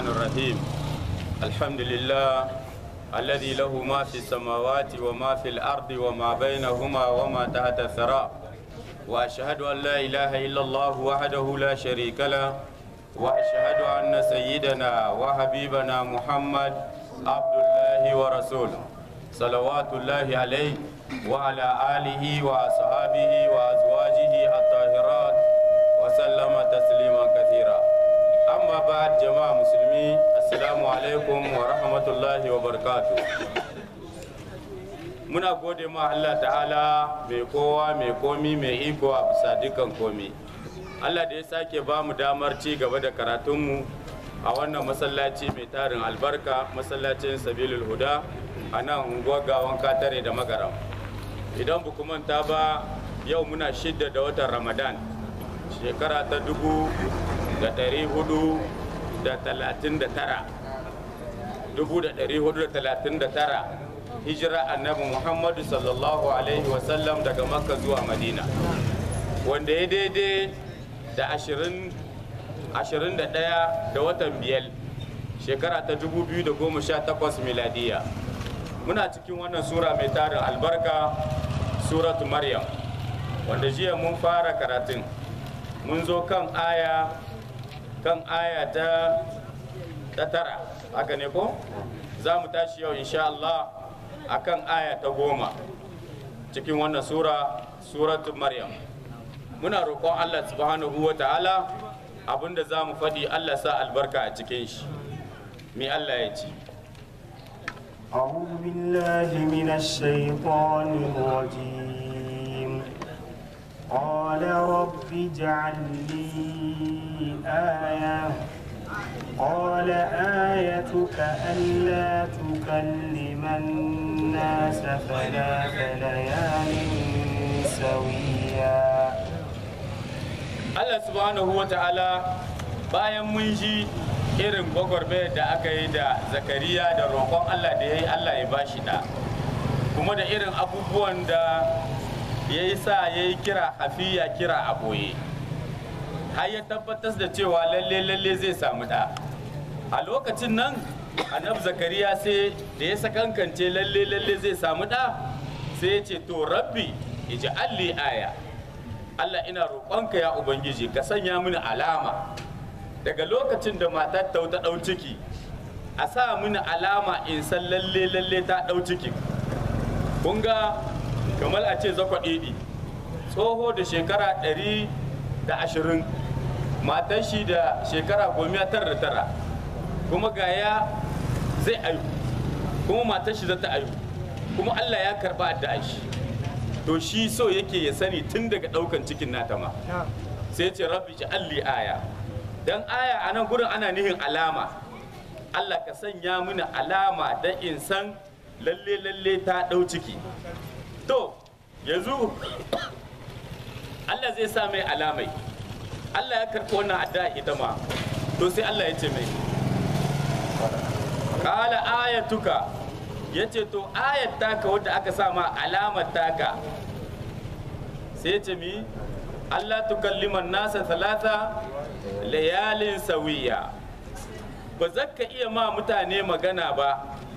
الرحمن الرحيم الحمد لله الذي له ما في السماوات وما في الأرض وما بينهما وما تحت الثرى وأشهد أن لا إله إلا الله وحده لا شريك له وأشهد أن سيدنا وحبيبنا محمد عبد الله ورسوله صلوات الله عليه وعلى آله وأصحابه وأزواجه الطاهرات وسلم تسليما كثيرا أما بعد جماعة مسلمين السلام عليكم ورحمة الله وبركاته muna gode ma Allah ta'ala mai kowa mai komi mai iko a bisa dukan komi Allah da ya sake ba mu damar ci gaba da karatunmu a wannan masallaci mai tarin albarka masallacin sabilul huda a nan unguwar gawan katare da magaram idan bu manta ba yau muna shidda da watan ramadan shekara ta dubu da ɗari hudu da talatin da tara dubu da ɗari hudu da talatin da tara hijira annabi muhammadu sallallahu alaihi wasallam daga makka zuwa madina wanda ya daidai da ashirin ashirin da ɗaya da watan biyar shekara ta dubu biyu da goma sha takwas miladiya muna cikin wannan sura mai tarin albarka suratu maryam wanda jiya mun fara karatun mun zo kan aya kan aya ta ta tara haka ne ko za mu tashi yau insha Allah akan aya ta goma cikin wannan sura suratu maryam muna roƙon Allah subhanahu wa ta'ala abinda za mu faɗi Allah sa albarka a cikin shi me Allah ya ce أعوذ بالله من الشيطان الرجيم قال رب اجعل لي آية قال آيتك ألا تكلم الناس ثلاث ليال سويا Allah subhanahu wa ta'ala bayan mun ji irin gwagwarmayar da aka yi da zakariya da roƙon Allah da ya yi Allah ya bashi da kuma da irin abubuwan da ya yi sa ya yi kira hafiya kira a ɓoye har ya tabbatar da cewa lalle lalle zai samu da a lokacin nan annab zakariya sai da ya sakankance lalle lalle zai samu da sai ya ce to rabbi ij'alli aya Allah ina roƙonka ya ubangiji ka sanya mini alama daga lokacin da matar ta ta ɗau ciki a sa mini alama in san lalle lalle ta ɗau ciki kun ga kamar a ce zakwa ɗiɗi tsoho da shekara ɗari da ashirin matar shi da shekara goma tara da tara kuma gaya zai ayu kuma matar shi za ta ayu kuma allah ya karba addu'a shi to shi so yake ya sani tun daga ɗaukan cikin nata ma sai ce rabbi ji alli aya dan aya a nan gurin ana nihin alama allah ka sanya mini alama don in san lalle lalle ta ɗau ciki to yanzu allah zai sa mai alamai Allah ya karɓi wannan addu'a ita ma to sai Allah ya ce mai kala ayatuka ya ce to ayat taka wadda aka sa ma alamar taka sai ce mi Allah tukalliman nasa talata layalin sawiya ba za ka iya ma mutane magana ba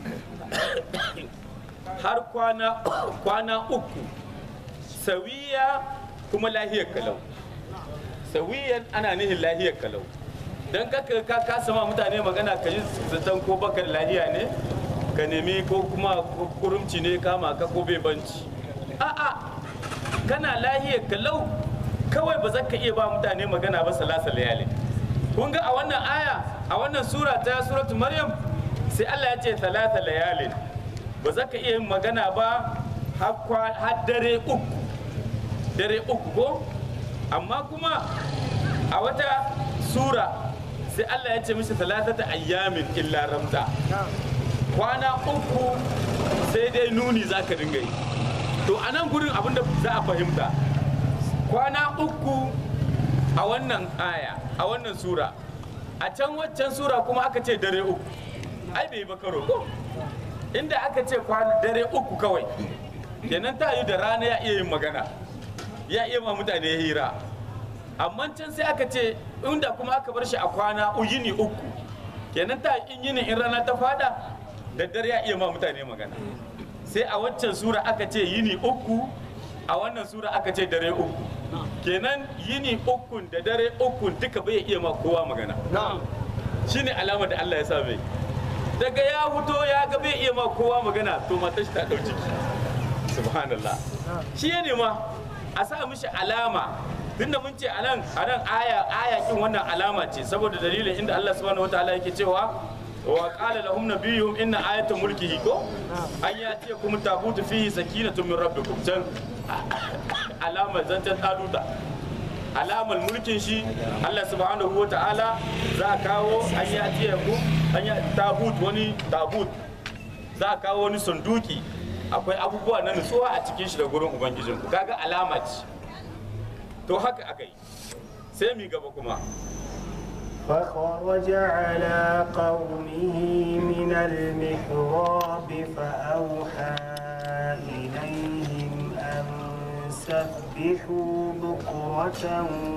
har kwana kwana uku sawiya kuma lahiyar kalau sawiyan ana nihin lahiyar kalau don ka ka kasa ma mutane magana ka yi zaton ko baka da lahiya ne ka nemi ko kuma kurumci ne kama ka ko bai banci a'a kana lahiyar kalau kawai ba za ka iya ba mutane magana ba salasa layali kun ga a wannan aya a wannan sura ta suratu maryam sai Allah ya ce talata layalin ba za ka iya yin magana ba har dare uku dare uku ko amma kuma a wata sura sai Allah ya ce mishi talatata ayyamin illa ramza kwana uku sai dai nuni za ka dinga yi to a nan gurin abinda za a fahimta kwana uku a wannan aya a wannan sura a can waccan sura kuma aka ce dare uku ai bai ba karo ko inda aka ce kwana dare uku kawai kenan ta yi da rana ya iya yin magana ya iya ma mutane hira amma can sai aka ce inda kuma aka bar shi a kwana uyini uku kenan ta in yini in rana ta fada da dare ya iya ma mutane magana sai a waccan sura aka ce yini uku a wannan sura aka ce dare uku kenan yini ukun da dare ukun duka bai iya ma kowa magana shine alamar da Allah ya sa mai daga ya fito ya ga bai iya ma kowa magana to matar shi ta ɗau ciki subhanallah shi ya nema a sa mishi alama tunda mun ce anan anan aya aya kin wannan alama ce saboda dalilin inda Allah subhanahu wataala yake cewa wa qala lahum nabiyuhum inna ayata mulkihi ko an yati kum tabutu fihi sakinatun min rabbikum can alama zancan taduta alamar mulkin shi Allah subhanahu wa ta'ala za a kawo an yi ajiye ku an yi tabut wani tabut za a kawo wani sunduki akwai abubuwa na nutsuwa a cikin shi da gurin ubangijin ku kaga alama ce to haka aka yi sai mi gaba kuma فخرج على قومه من المحراب فأوحى إليهم أن سبحوا بكرة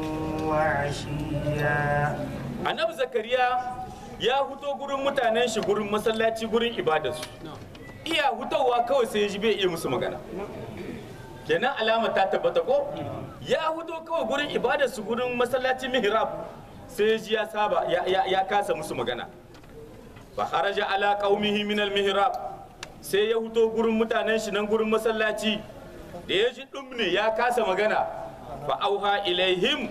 وعشيا annabi zakariya ya huto gurin mutanen shi gurin masallaci gurin ibadarsu iya hutowa kawai sai ya ji bai iya musu magana kenan alama ta tabbata ko ya huto kawai gurin ibadarsu gurin masallaci mihrab sai ya ji ya saba ya, ya, ya kasa musu magana fa haraja ala qaumihi min al mihrab sai ya huto gurin mutanen shi nan gurin masallaci da ya ji dumne ya kasa magana fa auha ilaihim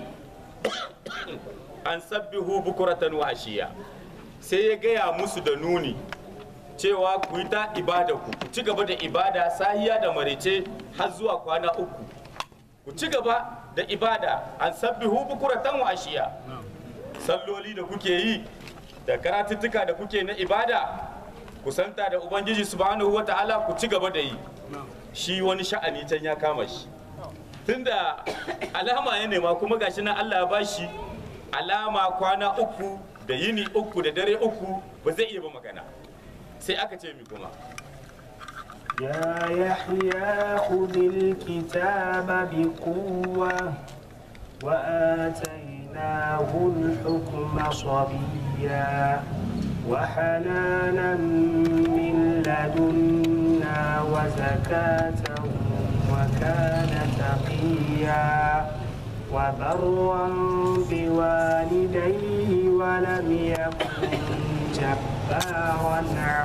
an sabbihu bukuratan wa ashiya sai ya gaya musu da nuni cewa ku yi ta ibada ku ku ci gaba da ibada sahiya da marece har zuwa kwana uku ku ci gaba da ibada an sabbihu bukuratan wa ashiya salloli da kuke yi da karatuttuka da kuke na ibada kusanta da ubangiji subhanahu wa ta'ala ku ci gaba da yi shi wani sha'ani can ya kama shi tunda alama ya nema kuma gashi nan Allah ya bashi alama kwana uku da yini uku da dare uku ba zai iya ba magana sai aka ce mi kuma يا يحيى خذ الكتاب بقوة وآتيناه الحكم صبيا وحنانا من لدنا وزكاة وكان تقيا وبرا بوالديه ولم يكن جبارا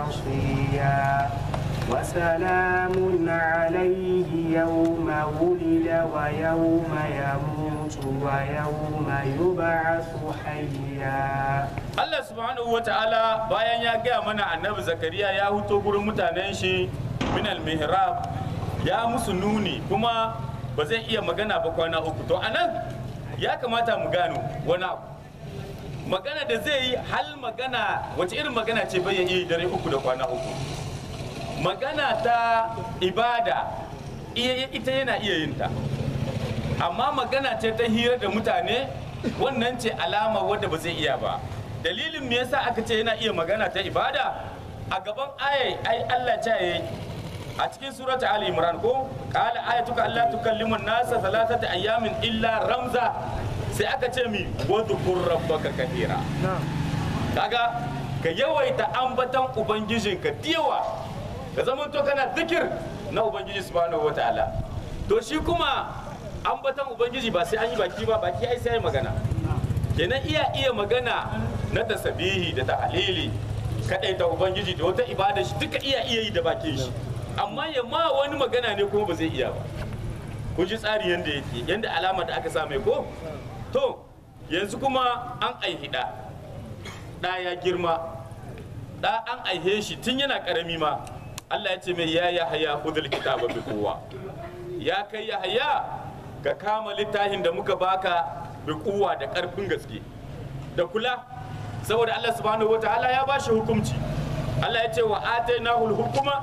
عصيا وسلام عليه يوم ولد ويوم يموت ويوم يبعث حيا Allah subhanahu wa ta'ala bayan ya gaya mana annabi zakariya ya huto gurin mutanen shi minal mihrab ya musu nuni kuma ba zai iya magana ba kwana uku to anan ya kamata mu gano wani abu magana da zai yi hal magana wace irin magana ce bai iya yi dare uku da kwana uku magana ta ibada iya- ita yana iya yin ta amma magana ce ta hira da mutane wannan ce alama wadda ba zai iya ba dalilin me yasa aka ce yana iya magana ta ibada a gaban ayai ai Allah ta yi a cikin surata ali imran ko qala ayatuka alla tukallimu nasa thalathata ayamin illa ramza sai aka ce mi wadhkur rabbaka kathira kaga ka yawaita ambatan ubangijinka diyawa ka zama to kana zikir na ubangiji subhanahu wataala to shi kuma ambatan ubangiji ba sai an yi baki ba baki ai sai magana kenan iya iya magana na tasabihi da tahlili kadai ta ubangiji da wata ibada shi duka iya iya yi da bakin shi amma ya ma wani magana ne kuma ba zai iya ba ku ji tsari yanda yake yanda alama da aka sa mai ko to yanzu kuma an aihi da da ya girma da an aihe shi tun yana karami ma Allah ya ce mai ya ya haya hudul kitaba bi kowa ya kai ya haya ka kama littafin da muka baka bi kowa da karfin gaske da kula saboda Allah subhanahu wataala ya ba shi hukunci Allah ya ce wa atainahu hukuma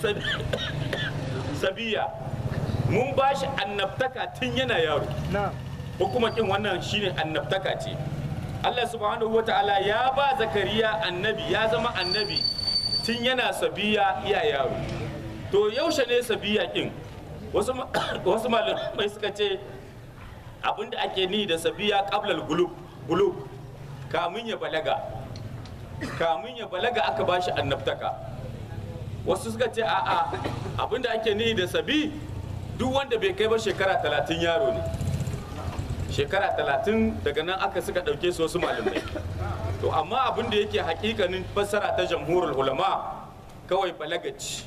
sabiya mun ba shi annabtaka tun yana yaro hukumakin wannan shine annabtaka ce Allah subhanahu wa ta'ala ya ba zakariya annabi ya zama annabi tun yana sabiya iya yaro to yaushe ne sabiya kin wasu ma- wasu malamai suka ce abinda ake ni da sabiya qablal gulub gulub kamun ya balaga kamun ya balaga aka bashi annabtaka wasu suka ce a'a abinda ake nihi da sabi duk wanda bai kai ba shekara talatin yaro ne shekara talatin daga nan aka suka ɗauke su wasu malamai to amma abin da yake hakikanin fassara ta jamhurul ulama kawai balagaci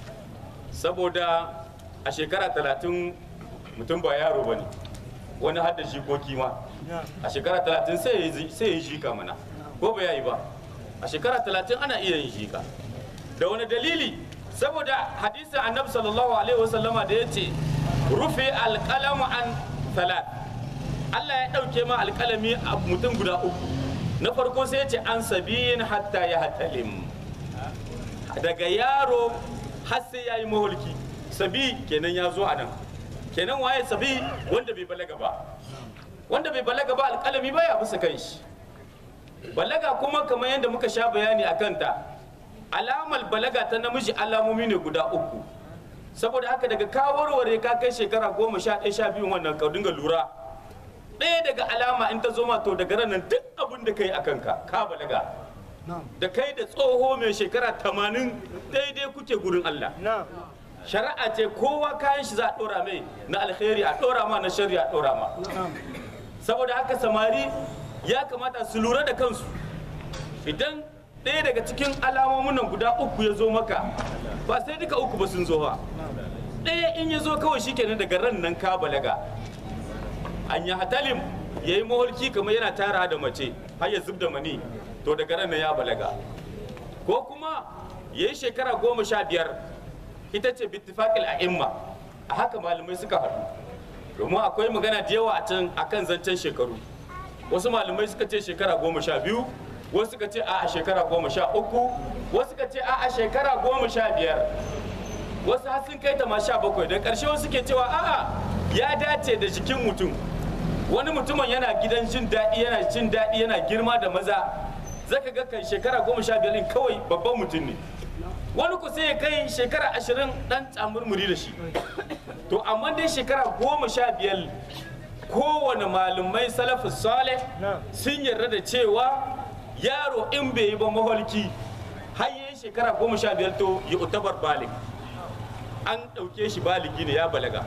saboda a shekara talatin mutum ba yaro ba ne wani hadda jikoki ma a shekara talatin sai ya yi jika mana ko ba ya yi ba a shekara talatin ana iya yin jika da wani dalili saboda hadisin annabi sallallahu alaihi wasallama da ya ce rufe alƙalamu an talat Allah ya ɗauke ma alƙalami a mutum guda uku na farko sai ya ce an sabiyin hatta ya hatalim daga yaro har sai ya yi maholki sabi kenan ya zo a nan kenan waye sabi wanda bai balaga ba wanda bai balaga ba alƙalami ba ya bisa kan shi balaga kuma kamar yadda muka sha bayani a kanta alamar balaga ta namiji alamomi ne guda uku saboda haka daga ka warware ka kai shekara goma sha ɗaya sha biyu wannan ka dinga lura ɗaya daga alama in ta zo ma to daga nan duk abin da kai a kanka ka balaga da kai da tsoho mai shekara tamanin daidai kuke gurin Allah shari'a ce kowa kayan shi za a ɗora mai na alkhairi a ɗora ma na shari'a a ɗora ma saboda haka samari ya kamata su lura da kansu idan ɗaya daga cikin alamomin nan guda uku ya zo maka ba sai duka uku ba sun zo ba ɗaya in ya zo kawai shikenan daga ran nan ka balaga an yi hatalim ya yi maholki kamar yana tara da mace har ya zub da mani to daga ran nan ya balaga ko kuma ya yi shekara goma sha biyar ita ce bittifakil a imma a haka malamai suka haɗu domin akwai magana da yawa a kan zancen shekaru wasu malamai suka ce shekara goma sha biyu wasu suka ce a shekara goma sha uku wasu suka ce a shekara goma sha biyar wasu har sun kai ta ma sha bakwai da ƙarshe wasu ke cewa a'a ya dace da jikin mutum wani mutumin yana gidan jin daɗi yana jin daɗi yana girma da maza zaka ga kan shekara goma sha biyar kawai babban mutum ne wani ku sai ya kai shekara ashirin ɗan tsamurmuri da shi to amma dai shekara goma sha biyar kowane malumai salafus saleh sun yarda da cewa yaro in bai yi ba maholki har yi shekara goma sha biyar to ya utabar balik an ɗauke shi baligi ne ya balaga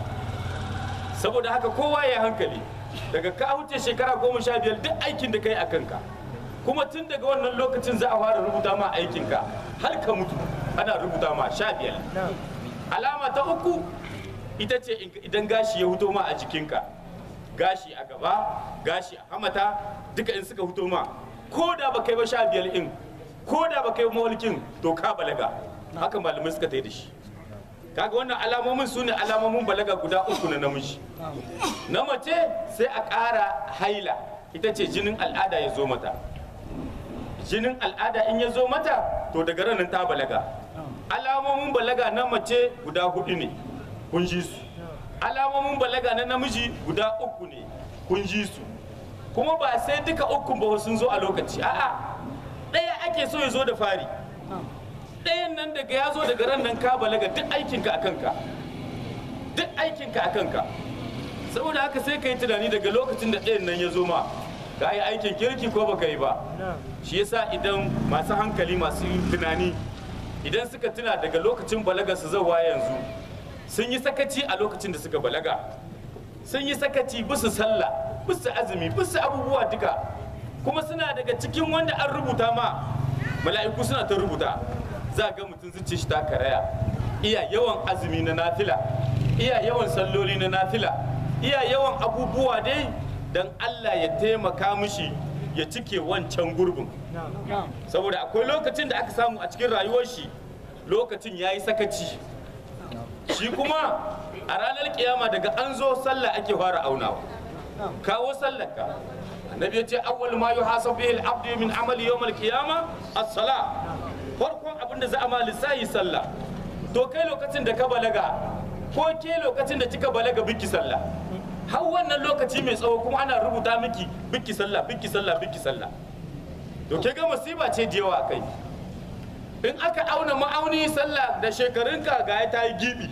saboda haka kowa ya hankali daga ka wuce shekara goma sha biyar duk aikin da ka yi a kanka kuma tun daga wannan lokacin za a fara rubuta ma aikinka har ka mutu ana rubuta ma sha biyar alama ta uku ita ce idan gashi ya huto ma a jikinka gashi a gaba gashi a hamata duka in suka huto ma ko da ba kai ba sha biyar in ko da ba kai mawalkin to ka balaga haka malamai suka ta da shi kaga wannan alamomin su ne alamomin balaga guda uku na namiji na mace sai a ƙara haila ita ce jinin al'ada ya zo mata jinin al'ada in ya zo mata to daga ranar ta balaga alamomin balaga na mace guda hudu ne kun ji su alamomin balaga na namiji guda uku ne kun ji su kuma ba sai duka ukun ba sun zo a lokaci a'a ɗaya ake so ya zo da fari ɗayan nan daga ya zo daga ran nan ka balaga duk aikinka a kanka duk aikinka a kanka saboda haka sai ka yi tunani daga lokacin da ɗayan nan ya zo ma ka yi aikin kirki ko baka yi ba shi yasa idan masu hankali masu tunani idan suka tuna daga lokacin balaga su zauwa yanzu sun yi sakaci a lokacin da suka balaga sun yi sakaci bisu sallah bisu azumi bisu abubuwa duka kuma suna daga cikin wanda an rubuta ma mala'iku suna ta rubuta za ga mutum zuci shi ta karaya iya yawan azumi na nafila iya yawan salloli na nafila iya yawan abubuwa dai dan Allah ya taimaka mishi ya cike wancan gurbin saboda akwai lokacin da aka samu a cikin rayuwar shi lokacin ya yi sakaci shi kuma a ranar kiyama daga an zo sallah ake fara aunawa kawo sallarka annabi ya ce awwal ma yuhasabu bihi al-abdu min amali yawm al-qiyama as-salah farkon abin da za a ma lissayi sallah to kai lokacin da ka balaga ko ke lokacin da kika balaga biki sallah har wannan lokaci mai tsawo kuma ana rubuta miki biki sallah biki sallah biki sallah to ke ga musiba ce da yawa kai in aka auna ma'auni sallah da shekarunka ga ya ta yi gibi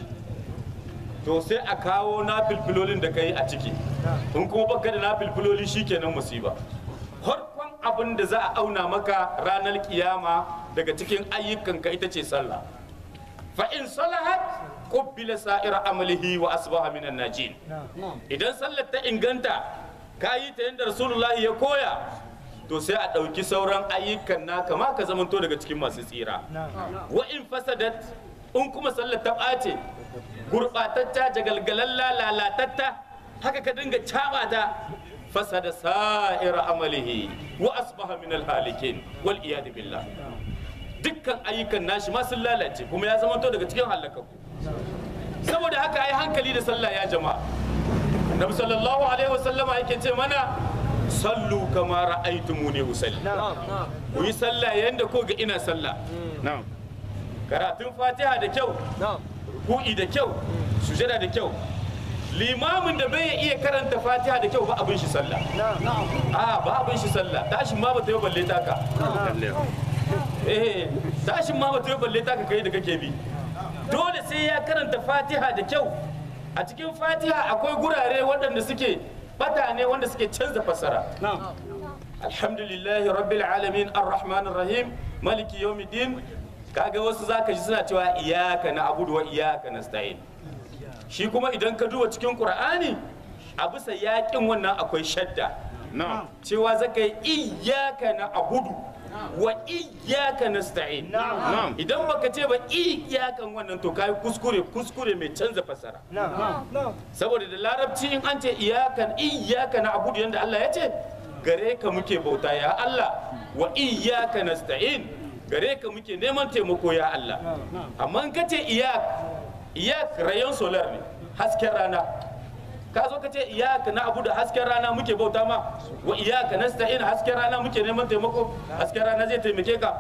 to sai a kawo na filfilolin da ka yi a ciki in kuma baka da na filfiloli shikenan musiba farkon abin da za a auna maka ranar kiyama daga cikin ayyukanka ita ce sallah fa in salahat qubbila sa'ira amalihi wa asbaha minan najin idan sallar ta inganta ka yi ta yadda rasulullahi ya koya to sai a ɗauki sauran ayyukan naka ma ka zamanto daga cikin masu tsira wa in fasadat in kuma sallar ta ɓace gurɓatatta jagalgalalla lalatatta haka ka dinga caɓa ta fasada sa'ira amalihi wa asbaha min alhalikin wal iyad billah dukkan ayyukan nashi ma sun lalace kuma ya zamanto daga cikin halakaku saboda haka ai hankali da sallah ya jama'a Nabi sallallahu alaihi wasallama yake ce mana sallu kama ra'aytumuni usalli ku yi sallah yanda ko ga ina sallah na'am karatun fatiha da kyau ruku'i da kyau sujada da kyau limamin da bai iya karanta fatiha da kyau ba abin shi sallah a ba abin shi sallah tashin ma ba ta yi balle taka eh tashin ma ba ta yi balle taka kai da kake bi dole sai ya karanta fatiha da kyau a cikin fatiha akwai gurare waɗanda suke bata ne wanda suke canza fasara alhamdulillahi rabbil alamin arrahmanir rahim maliki yawmiddin kaga wasu zaka ji suna cewa iyyaka na'budu wa iyyaka nasta'in shi kuma idan ka duba cikin qur'ani a bisa yakin wannan akwai shadda na'am cewa zaka yi iyyaka na'budu wa iyyaka nasta'in na'am idan baka ce ba iyyakan wannan to kai kuskure kuskure mai canza fasara saboda da larabci in an ce iyakan iyaka na abudu yadda Allah ya ce gare ka muke bauta ya Allah wa iyaka nasta'in gare ka muke neman taimako ya Allah amma in ka ce iyak iyak rayon solar ne hasken rana ka zo ka ce iyaka na abu da hasken rana muke bauta ma wa iyaka nasta'in hasken rana muke neman taimako hasken rana zai taimake ka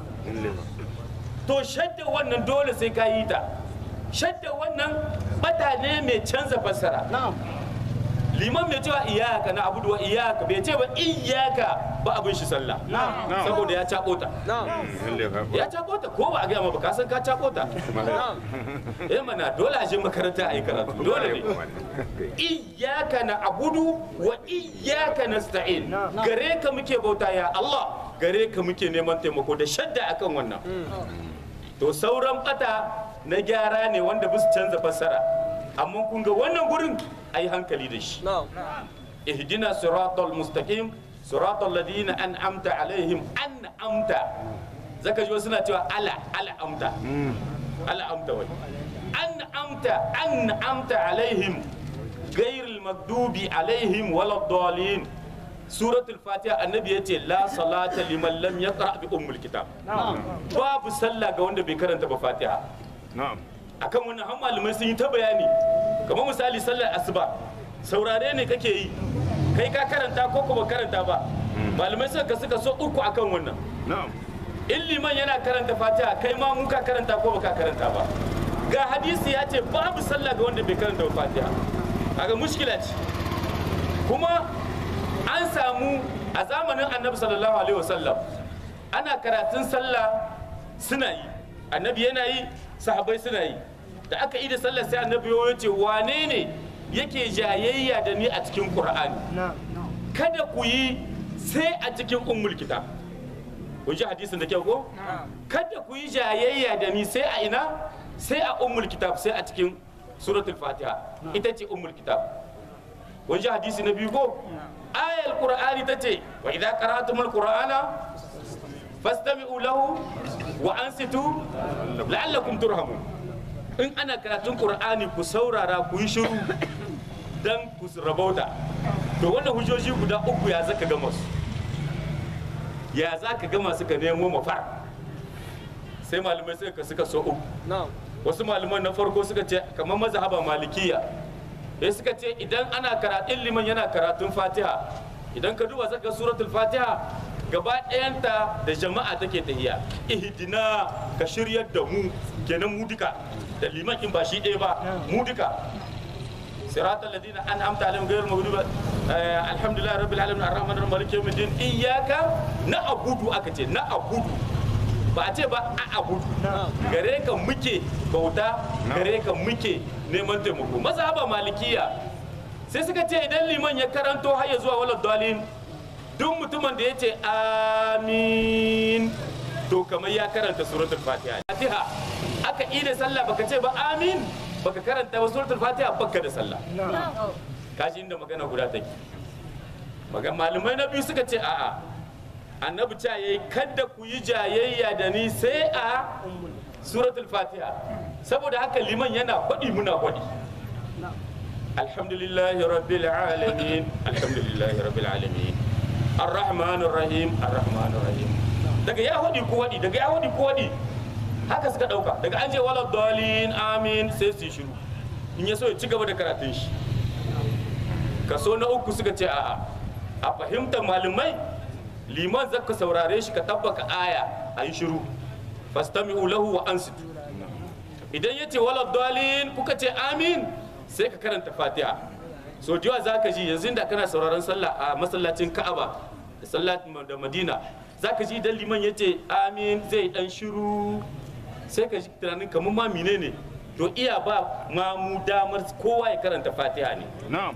to shadda wannan dole sai ka yi ta shadda wannan bata ne mai canza fassara liman mai cewa iyaka na abudu wa iyaka bai ce ba iyaka ba abin shi sallah saboda ya cako ta ya cako ta ko ba a gaya ma ba ka san ka cako ta eh mana dole a je makaranta a yi karatu dole ne iyaka na abudu wa iyaka nasta'in gare ka muke bauta ya Allah gare ka muke neman taimako da shadda akan wannan to sauran bata na gyara ne wanda bisa canza fassara amma kun ga wannan gurin a yi hankali da shi ihdina siratal mustaqim siratal ladina an'amta alaihim an'amta zaka ji wasu suna cewa ala ala amta ala amta wai an'amta an'amta alaihim ghairil maghdubi alaihim waladdallin suratul fatiha annabi ya ce la salata liman lam yaqra bi ummul kitab babu sallah ga wanda bai karanta ba fatiha na'am akan wannan har malamai sun yi ta bayani kamar misali sallar asuba saurare ne kake yi kai ka karanta ko kuma karanta ba malamai suka suka so uku akan wannan na'am in liman yana karanta fatiha kai ma mun ka karanta ko baka karanta ba ga hadisi ya ce babu sallah ga wanda bai karanta ba fatiha kaga mushkila ce kuma an samu a zamanin annabi sallallahu alaihi wasallam ana karatun sallah suna yi annabi yana yi sahabai suna yi da aka yi da sallah sai annabi ya ce wane ne yake jayayya da ni a cikin qur'ani kada ku yi sai a cikin ummul kitab kun ji hadisin da kyau ko kada ku yi jayayya da ni sai a ina sai a ummul kitab sai a cikin suratul fatiha ita ce ummul kitab kun ji hadisi na biyu ko ayal qur'ani ta ce wa idza qara'tumul qur'ana fastami'u lahu wa ansitu la'allakum turhamun in ana karatun qur'ani ku saurara ku yi shiru dan ku rabauta to wannan hujjoji guda uku ya zaka gama su ya zaka gama suka nemo mafar sai malamai suka suka so uku wasu malaman na farko suka ce kamar mazhaba malikiya ya suka ce idan ana karatun liman yana karatun fatiha idan ka duba zaka suratul fatiha gaba ɗayanta da jama'a take tahiya ihdina ka shiryar da mu kenan mu duka da liman in ba shi ɗaya ba mu duka siratal ladina an'amta alaihim ghayril maghdubi alhamdulillah rabbil alamin arrahmanir rahim maliki yawmiddin iyyaka na'budu aka ce na'budu ba a ce ba a abudu gare ka muke bauta gare ka muke neman taimako mazhaba malikiya sai suka ce idan liman ya karanto har ya zuwa walad dalin duk mutumin da ya ce amin to kamar ya karanta suratul fatiha fatiha aka ida sallah baka ce ba amin baka karanta ba suratul fatiha baka da sallah kashi inda magana guda take magan malamai na biyu suka ce a'a annabi ta yayi kada ku yi jayayya da ni sai a suratul fatiha saboda haka liman yana faɗi muna faɗi alhamdulillahi rabbil alamin alhamdulillahi rabbil alamin arrahmanir rahim arrahmanir rahim daga ya faɗi ko faɗi daga ya faɗi ko faɗi haka suka ɗauka daga an ce wala dalin amin sai su yi shiru in ya so ya ci gaba da karatun shi kaso na uku suka ce a'a a fahimtar malamai liman zaka saurare shi ka tabbaka aya a yi shiru fastami'u lahu wa ansitu idan ya ce wala dalin kuka ce amin sai ka karanta fatiha so jiwa za ka ji yanzu da kana sauraron sallah a masallacin ka'aba da sallah da madina za ka ji idan liman ya ce amin zai dan shiru sai ka ji tunanin kamar ma mine ne to iya ba mamu damar kowa ya karanta fatiha ne na'am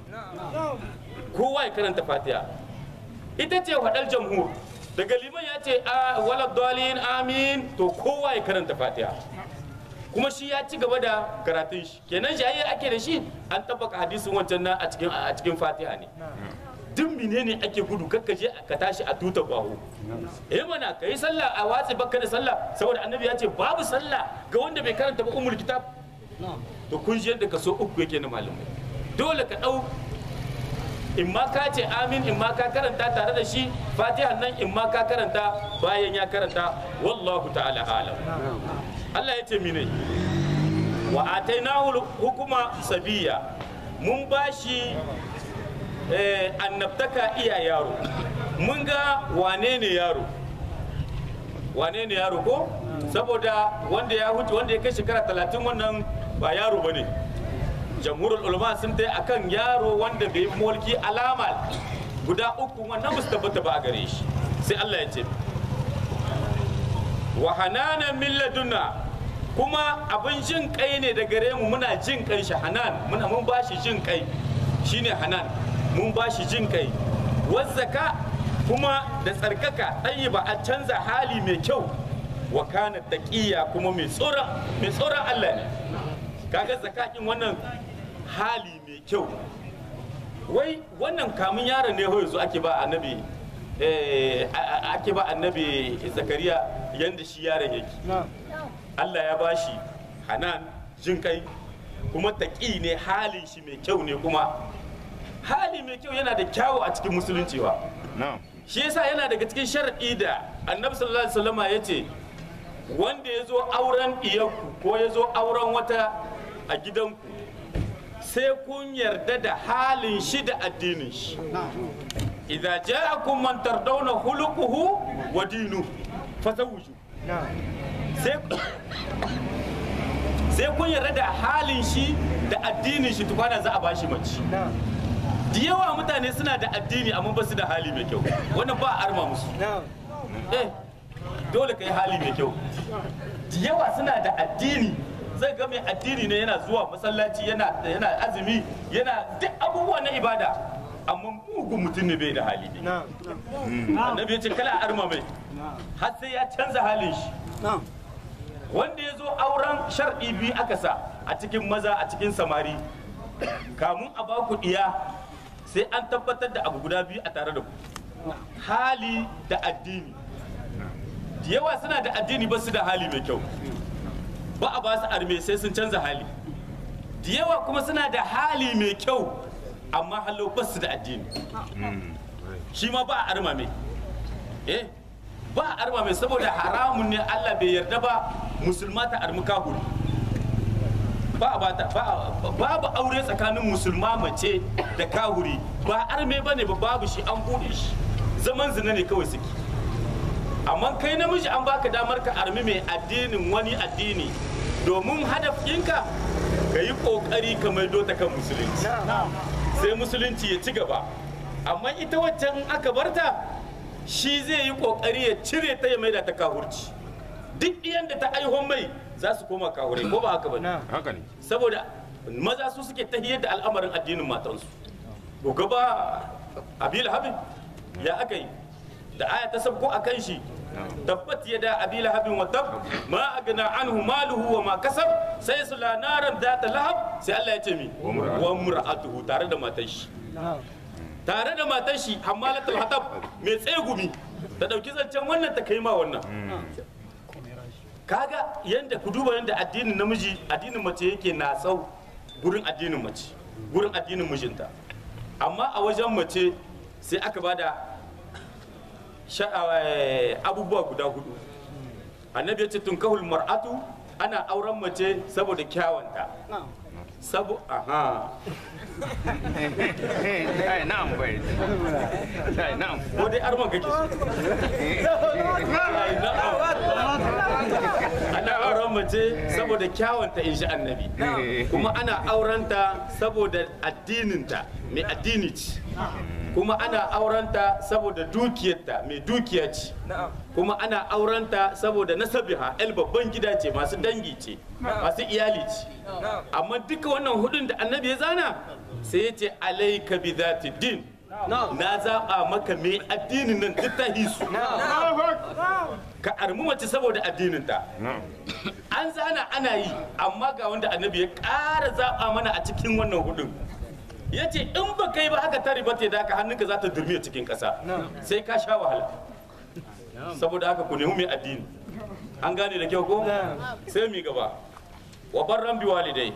kowa ya karanta fatiha ita ce hadal jamhur daga liman ya ce a wala dalin amin to kowa ya karanta fatiha kuma shi ya ci gaba da karatun shi kenan jayayyar ake da shi an tabbaka hadisin wancan nan a cikin a cikin fatiha ne duk menene ake gudu kakka je ka tashi a tuta bahu eh mana kai sallah a watsi bakka da sallah saboda annabi ya ce babu sallah ga wanda bai karanta ba umul kitab to kun ji yadda kaso uku yake na malamai dole ka dau in ma ka ce amin in ma ka karanta tare da shi fatiha nan in ma ka karanta bayan ya karanta wallahu ta'ala alam Allah ya ce mine wa atainahu hukuma sabiya mun bashi eh, annabtaka iya yaro mun ga wane ne yaro wane ne yaro ko saboda wanda ya huce wanda ya kai shekara talatin wannan ba yaro ba ne jamhurul ulama sun ta akan yaro wanda bai yi mulki alama guda uku wannan ba su tabbata ba a gare shi sai Allah ya ce wa hananan min ladunna kuma abin jin kai ne da gare mu muna jin kai shi hanan muna mun bashi jin kai shine hanan mun bashi jin kai wazzaka kuma da tsarkaka ɗanyi ba a canza hali mai kyau wa kana taqiya kuma mai tsoron mai tsoron Allah ne kaga zakakin wannan hali mai kyau wai wannan kamun yaron ne yanzu ake ba annabi eh, a- a- ake ba annabi zakariya yanda shi yaron yake Allah ya bashi hanan jin kai kuma taƙi ne halin shi mai kyau ne kuma hali mai kyau yana da kyawu a cikin musulunci wa na'am shi yasa yana daga cikin shar'i da annabi sallallahu alaihi wasallama ya ce wanda ya zo auren iyanku ko ya zo auren wata a gidanku sai kun yarda da halin shi da addinin shi idza ja'akum man tardawna khuluquhu wa dinu fazawwiju sai sai kun yarda da halin shi da addinin shi tukwana za a bashi mace da yawa mutane suna da addini amma ba su da hali mai kyau wannan ba a arma musu eh dole ka yi hali mai kyau da yawa suna da addini zai ga mai addini ne yana zuwa masallaci yana yana azumi yana duk abubuwa na ibada amma mugun mutum ne bai da hali ne annabi ya ce kala a arma mai har sai ya canza halin shi wanda ya zo auren shar'i biyu aka sa a cikin maza a cikin samari kamun a ba ku diya sai an tabbatar da abu guda biyu a tare da ku hali da addini da yawa suna da addini ba su da hali mai kyau ba a ba su arme sai sun canza hali da yawa kuma suna da hali mai kyau amma halau ba su da addini shi ma ba a arma mai eh ba a arma mai saboda haramun ne Allah bai yarda ba musulma ta armi kahuri ba a bata ba a- babu aure tsakanin musulma mace da kahuri ba arme ba ne ba babu shi an bude shi zaman zina ne kawai suke amma kai namiji an baka damar ka armi mai addinin wani addini domin hadafinka ka yi kokari ka maido ta kan musulunci sai musulunci ya ci gaba amma ita waccan in aka barta shi zai yi kokari ya cire ta ya maida ta kahurci duk iyan da ta aihon mai za su koma kahurai ko ba haka ba ne haka ne saboda maza su suke tahiyar da al'amarin addinin matansu ko gaba abil habib ya aka yi da aya ta sabko a kan shi tabbat yada abi lahabin wa tab ma agna anhu maluhu wa ma kasab sai su la naran data lahab sai Allah ya ce mi wa mur'atuhu tare da matar shi tare da matar shi hammalatul hatab mai tsegumi ta dauki zancen wannan ta kai ma wannan kaga yanda ku duba yanda addinin namiji addinin mace yake na tsau gurin addinin mace gurin addinin mijinta amma a wajen mace sai aka bada sha- eh, abubuwa guda hudu annabi ya ce tunkahul mar'atu ana auren mace saboda kyawanta sabo aha Ai, na'am bai. Ai, na'am. ko dai arman kake so? Ai, na'am. ana auren mace saboda kyawanta in shi annabi kuma ana aurenta saboda addininta mai addini ce kuma ana aurenta saboda dukiyarta mai dukiya ce kuma ana aurenta saboda nasabiha el babban gida ce masu dangi ce masu iyali ce amma duka wannan hudun da annabi ya zana sai ya ce alaika bi zati din na zaba maka mai addinin nan duk ta hisu ka armi mace saboda addininta an zana ana yi amma ga wanda annabi ya ƙara zaɓa mana a cikin wannan hudun ya ce in ba kai ba haka ta riba da ka hannunka za ta durmi a cikin ƙasa sai ka sha wahala saboda haka ku nemi mai addini an gane da kyau ko sai mi gaba wa barran bi walidai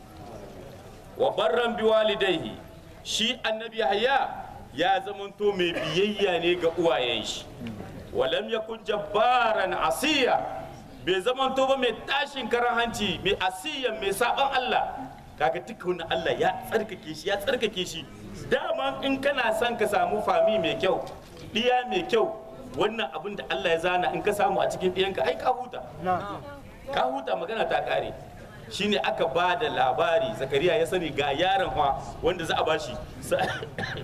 wa barran bi walidaihi shi annabi yahya ya zamanto mai biyayya ne ga uwayen shi walam yakun jabbaran asiya bai zamanto ba mai tashin karan hanci mai asiyan mai saban Allah kaga duka wannan Allah ya tsarkake shi ya tsarkake shi dama in kana son ka samu fami mai kyau diya mai kyau wannan abin da Allah ya zana in ka samu a cikin ɗiyanka ai ka huta ka huta magana ta kare shine aka ba da labari zakariya ya sani ga yaron fa wanda za a bashi Sa-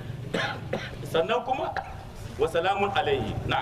sannan kuma wa salamun alaihi na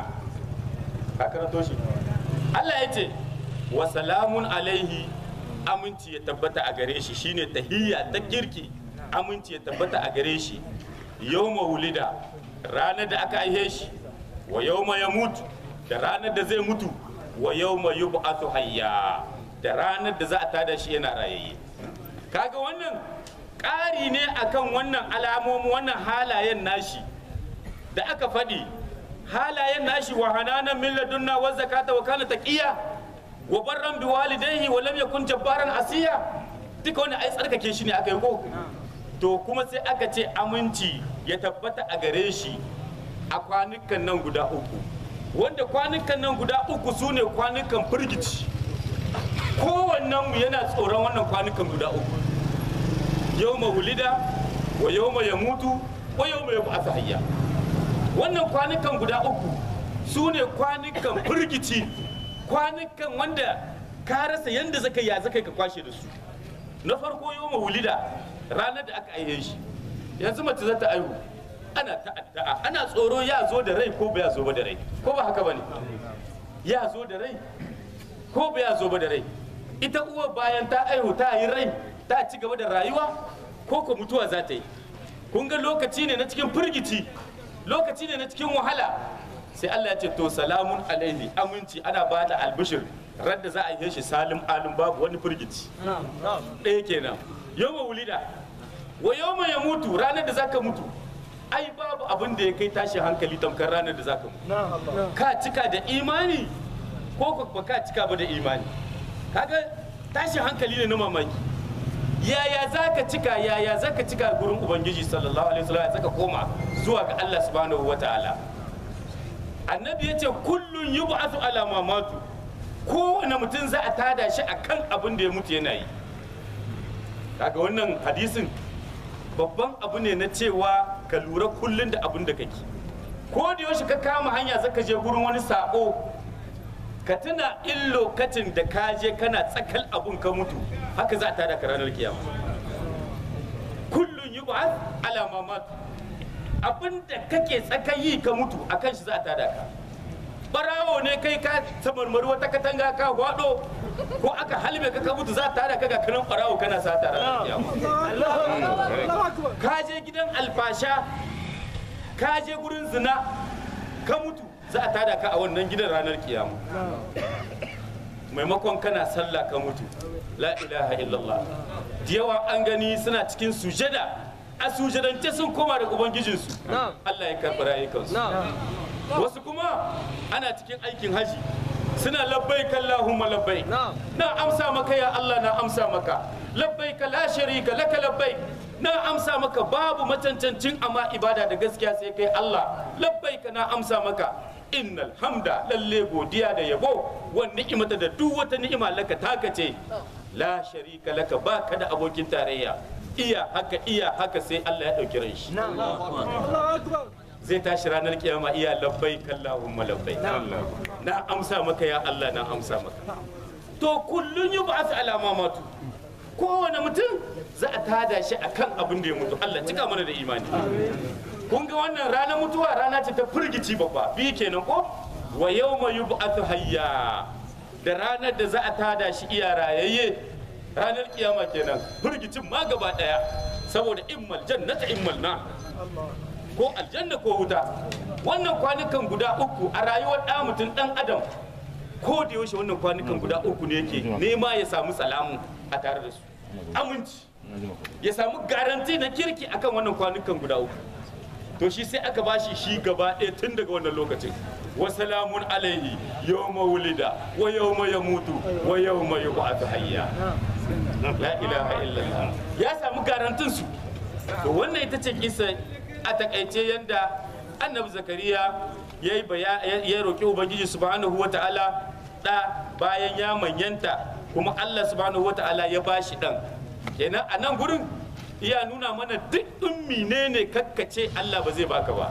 ka karanto shi Allah ya ce wa salamun alaihi aminci ya tabbata a gare shi shine tahiyya ta kirki aminci ya tabbata a gare shi yawma wulida ranar da aka aihe shi wa yawma ya mutu da ranar da zai mutu wa yawma yub'athu hayya da ranar da za a tada shi yana rayayye kaga wannan ƙari ne akan wannan alamomin wannan halayen nashi da aka faɗi halayen nashi wa hananan min ladunna wa zakata wa kana taqiya wa barran bi walidayhi wa lam yakun jabbaran asiya duka wannan ai tsarkake shi ne aka yi ko to kuma sai aka ce aminci ya tabbata a gare shi a kwanukan nan guda uku wanda kwanukan nan guda uku su ne kwanukan firgici kowannen mu yana tsoron wannan kwanukan guda uku yau wulida wa yau ya mutu wa yau ya bu'asa hayya wannan kwanukan guda uku su ne kwanukan firgici kwanukan wanda ka rasa yadda zaka ya zaka ka kwashe da su na farko yau wulida ranar da aka aihe shi yanzu mace za ta aihu ana ta'adda'a ana tsoro ya zo da rai ko ba ya zo ba da rai ko ba haka bane ya zo da rai ko ba ya zo ba da rai ita uwa bayan ta aihu ta yi rai ta ci gaba da rayuwa ko ko mutuwa za ta yi kun ga lokaci ne na cikin firgici lokaci ne na cikin wahala sai Allah ya ce to salamun alaihi aminci ana ba da albishir radda za a yi shi salim alim babu wani firgici ɗaya kenan yawma wulida wa yawma ya mutu ranar da zaka mutu ai babu abin da ya kai tashi hankali tamkar ranar da zaka mutu ka cika da imani ko ko ba ka cika ba da imani kaga tashi hankali ne na mamaki yaya zaka cika yaya zaka cika gurin ubangiji sallallahu alaihi wasallam zaka koma zuwa ga Allah subhanahu wataala annabi yace kullun yub'athu ala ma matu kowane mutum za a tada shi akan abin da ya mutu yana yi kaga wannan hadisin babban abu ne na cewa ka lura kullun da abin da kake ko da yaushe ka kama hanya zaka je gurin wani sako ka tuna in lokacin da ka je kana tsakal abun ka mutu haka za a tada ka ranar kiyama kullun yub'ath ala ma matu abin da kake tsakayi ka mutu akan shi za a tada ka barawo ne kai ka samarmari wata katanga ka hwado ko aka halbe ka ka mutu za ta tada ka ga kanan barawo kana sata ranar kiyama ka je gidan alfasha ka je gurin zina ka mutu za a tada ka a wannan gidan ranar kiyama maimakon kana sallah ka mutu la ilaha illallah da yawa an gani suna cikin sujada a sujadance sun koma da ubangijinsu Allah ya karɓi rayukansu wasu kuma ana cikin aikin haji suna labbai kallahumma labbai na amsa maka ya Allah na amsa maka labbai ka la sharika laka labbai na amsa maka babu macancancin amma ibada da gaskiya sai kai Allah labbai ka na amsa maka innal hamda lalle godiya da yabo wan ni'imata da duk wata ni'ima laka taka ce la sharika laka baka da abokin tarayya iya haka iya haka sai Allah ya dauki ran shi zai tashi ranar kiyama iya labbai kallahumma labbai na amsa maka ya Allah na amsa maka to kullun yi ba alama matu kowane mutum za a tada shi akan abin da ya mutu Allah cika mana da imani kun ga wannan ranar mutuwa rana ce ta firgici babba biyu kenan ko wa yawma yub'athu hayya da ranar da za a tada shi iya rayayye ranar kiyama kenan firgicin ma gaba daya saboda immal jannata immal na ko aljanna ko wuta wannan kwanukan guda uku a rayuwar ɗa mutum ɗan adam ko da yaushe wannan kwanukan guda uku ne yake nema ya samu salamu a tare da su aminci ya samu garanti na kirki akan wannan kwanukan guda uku to shi sai aka bashi shi gaba ɗaya tun daga wannan lokacin wa salamun alaihi yawma wulida wa yawma yamutu wa yawma yub'athu hayya la ilaha illallah ya samu garantin su to wannan ita ce kisa a takaice yanda annabi zakariya ya yi ya roƙi ubangiji subhanahu wa ta'ala da bayan ya manyanta kuma allah subhanahu wa ta'ala ya bashi dan kenan a nan gurin iya nuna mana duk ummi ne ne kakkace allah ba zai baka ba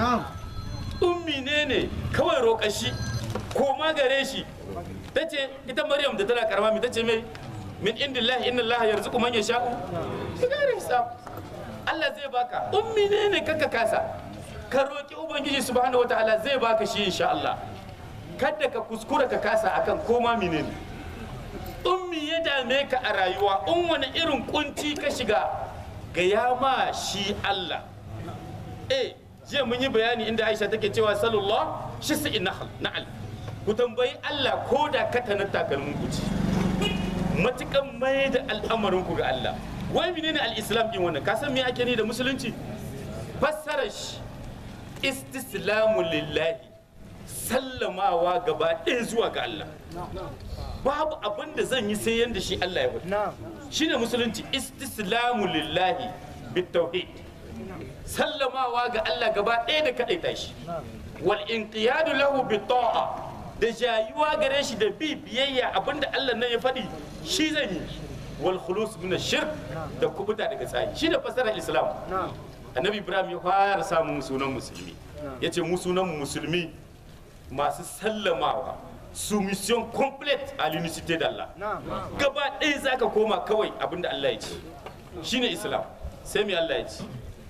ummi ne ne kawai roƙa shi ko ma gare shi ta ce ita maryam da tana karama mi ta ce mai min indillahi inna allaha yarzuqu man yasha'u bighairi hisab Allah zai baka ummi ne ne kaka kasa ka roki ubangiji subhanahu wataala zai baka shi insha Allah kada ka kuskura ka kasa akan koma menene ummi ya dame ka a rayuwa in wani irin kunci ka shiga ga ya ma shi Allah eh jiya mun yi bayani inda Aisha take cewa sallallahu shi sai nahal na'al ku tambayi Allah ko da katanar takalmin kuci matukan mai da al'amarin ku ga Allah wai menene al-islam din wannan ka san me ake ni da musulunci fassarar shi istislamu lillahi sallamawa gaba ɗaya zuwa ga Allah babu abin da zan yi sai yanda shi Allah ya faɗi shine musulunci istislamu lillahi bitauhid sallamawa ga Allah gaba ɗaya da kaɗaita shi wal inqiyadu lahu bita'a da jayuwa gare shi da bi biyayya abinda Allah nan ya faɗi shi zan yi wal khulus min shirk da kubuta daga tsayi shi da fasarar islam annabi ibrahim ya fara samun sunan musulmi yace mu sunan musulmi masu sallamawa soumission complète à l'unicité d'Allah gaba ɗaya zaka koma kawai abinda Allah ya ce shine islam sai me Allah ya ce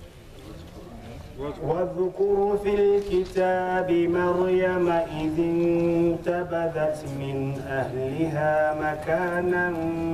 واذكر في الكتاب مريم إذ انتبذت من أهلها مكانا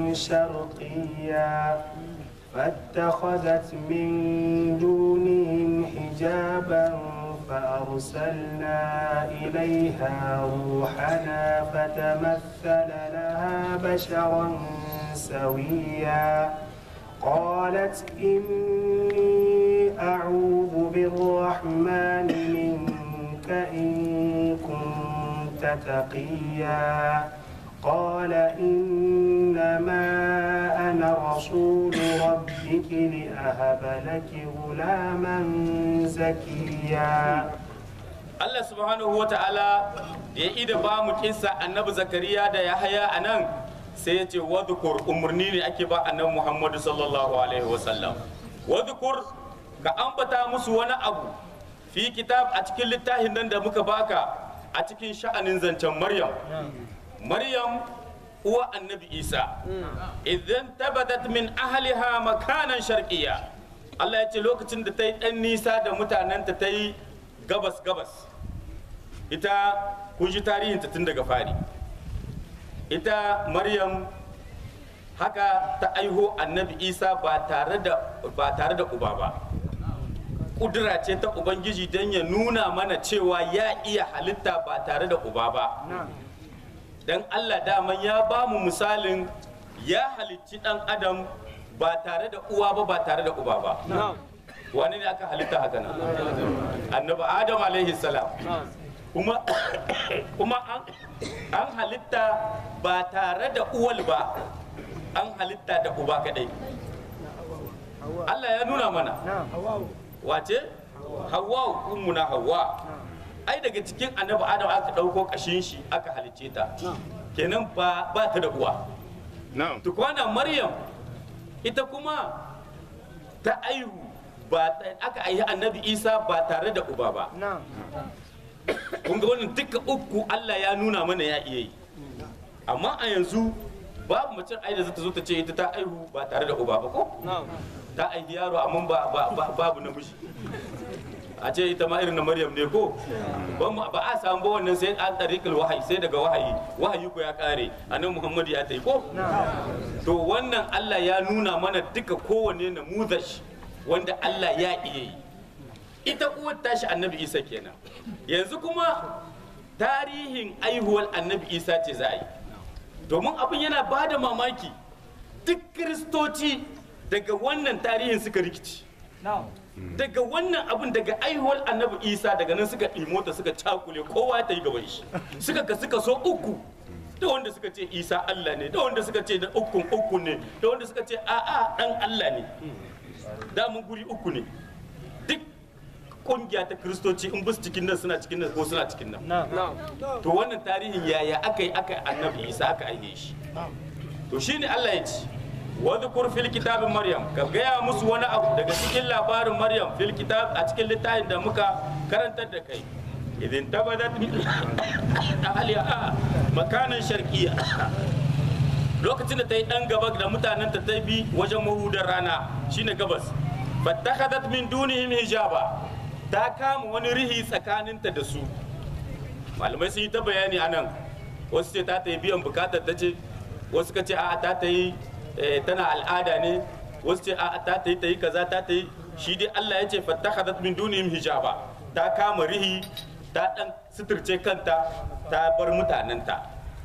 شرقيا فاتخذت من دونهم حجابا فأرسلنا إليها روحنا فتمثل لها بشرا سويا قالت إني أعوذ بالرحمن منك إن كنت تقيا قال إنما أنا رسول ربك لأهب لك غلاما زكيا Allah subhanahu wa ta'ala da ya ida ba mu kissa annabi zakariya da yahaya a nan sai ya ce wadhukur umarni ne ake ba annabi muhammadu sallallahu alaihi wasallam wadhukur ka ambata musu wani abu fi kitab a cikin littafin nan da muka baka a cikin sha'anin zancen maryam maryam uwa annabi isa idan tabadat min ahliha makanan sharqiyya Allah ya ce lokacin da ta yi ɗan nisa da mutanenta ta yi gabas gabas ita kun ji tarihinta tun daga fari ita maryam haka ta aiho annabi isa ba tare da ba tare da uba ba kudura ce ta ubangiji don ya nuna mana cewa ya iya halitta ba tare da uba ba don allah daman ya ba mu misalin ya halicci dan adam ba tare da uwa ba ba tare da uba ba wani ne aka halitta haka nan annabi adam alaihi salam kuma kuma an an halitta ba tare da uwal ba an halitta da uba kadai Allah ya nuna mana wace hawa ummuna hawa ai daga cikin annabi adam aka dauko kashin shi aka halicce ta kenan ba ba ta da uwa Na'am. tukwana maryam ita kuma ta aihu ba ta- aka aihi annabi isa ba tare da uba ba kun ga wannan duka uku allah ya nuna mana ya iya yi amma a yanzu babu mace ai da zata zo ta ce ita ta aihu ba tare da uba ba ko ta aihi yaro amma ba, ba, ba, babu namiji a ce ita ma irin na maryam ne ko ba mu- ba a samu ba wannan sai an tariqul wahayi sai daga wahayi wahayi ko ya kare annabi muhammad ya tai ko to wannan Allah ya nuna mana duka kowanne namuzash wanda Allah ya iya yi ita uwar tashi annabi isa kenan yanzu kuma tarihin aihuwar annabi isa ce za a yi domin abin yana ba da mamaki duk kiristoci daga wannan tarihin suka rikici daga wannan abin daga aihuwar annabi isa daga nan suka imota suka cakule kowa ta yi gaban shi suka ka suka so uku da wanda suka ce isa allah ne da wanda suka ce da ukun uku ne da wanda suka ce a'a dan allah ne damun guri uku ne duk kungiya ta kristoci in bus cikin nan suna cikin nan ko suna cikin nan to wannan tarihin yaya aka yi aka yi annabi isa aka aihe shi to shine allah ya ce wadhkur fil kitabin maryam ka gaya musu wani abu daga cikin labarin maryam fil kitab a cikin littafin da muka karantar da kai idin tabadat min ahliha makanan sharqiyya lokacin da ta yi dan gaba da mutanen ta ta bi wajen mahudar rana shine gabas fattakhadat min dunihim hijaba ta kama wani rihi tsakaninta da su malamai sun yi ta bayani anan wasu ce ta ta yi biyan bukatar ta ce wasu ka ce a ta ta yi eh, tana al'ada ne wasu ce a ta ta yi ta yi kaza ta ta yi shi dai Allah ya ce fattakhadat min dunihim hijaba ta kama rihi ta dan suturce kanta ta bar mutanenta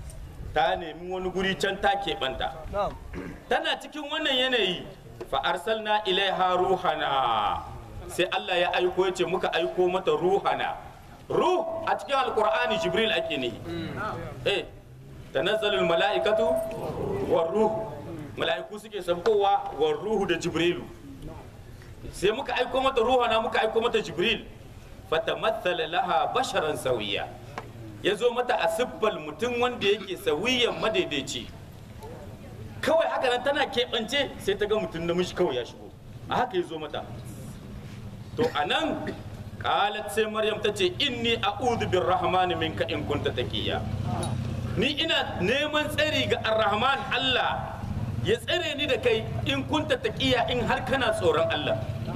ta nemi wani guri can ta keɓanta tana cikin wannan yanayi fa arsalna ilaiha ruhana sai Allah ya aiko ya ce muka aiko mata ruhana ruh a cikin alkur'ani jibril ake ne eh tanazzalul mala'ikatu war ruh mala'iku suke sabkowa war ruhu da jibrilu sai muka aiko mata ruhana muka aiko mata jibril fatamathala laha basharan sawiya ya zo mata a siffal mutum wanda yake sawiyan madaidaici kawai haka nan tana keɓance sai ta ga mutum namiji kawai ya shigo a haka ya zo mata to a nan kalat sai maryam ta ce inni a'udhu birrahmani minka in kunta taqiya ni ina neman tsari ga arrahman Allah ya tsare ni da kai in kunta taqiya in har kana tsoron Allah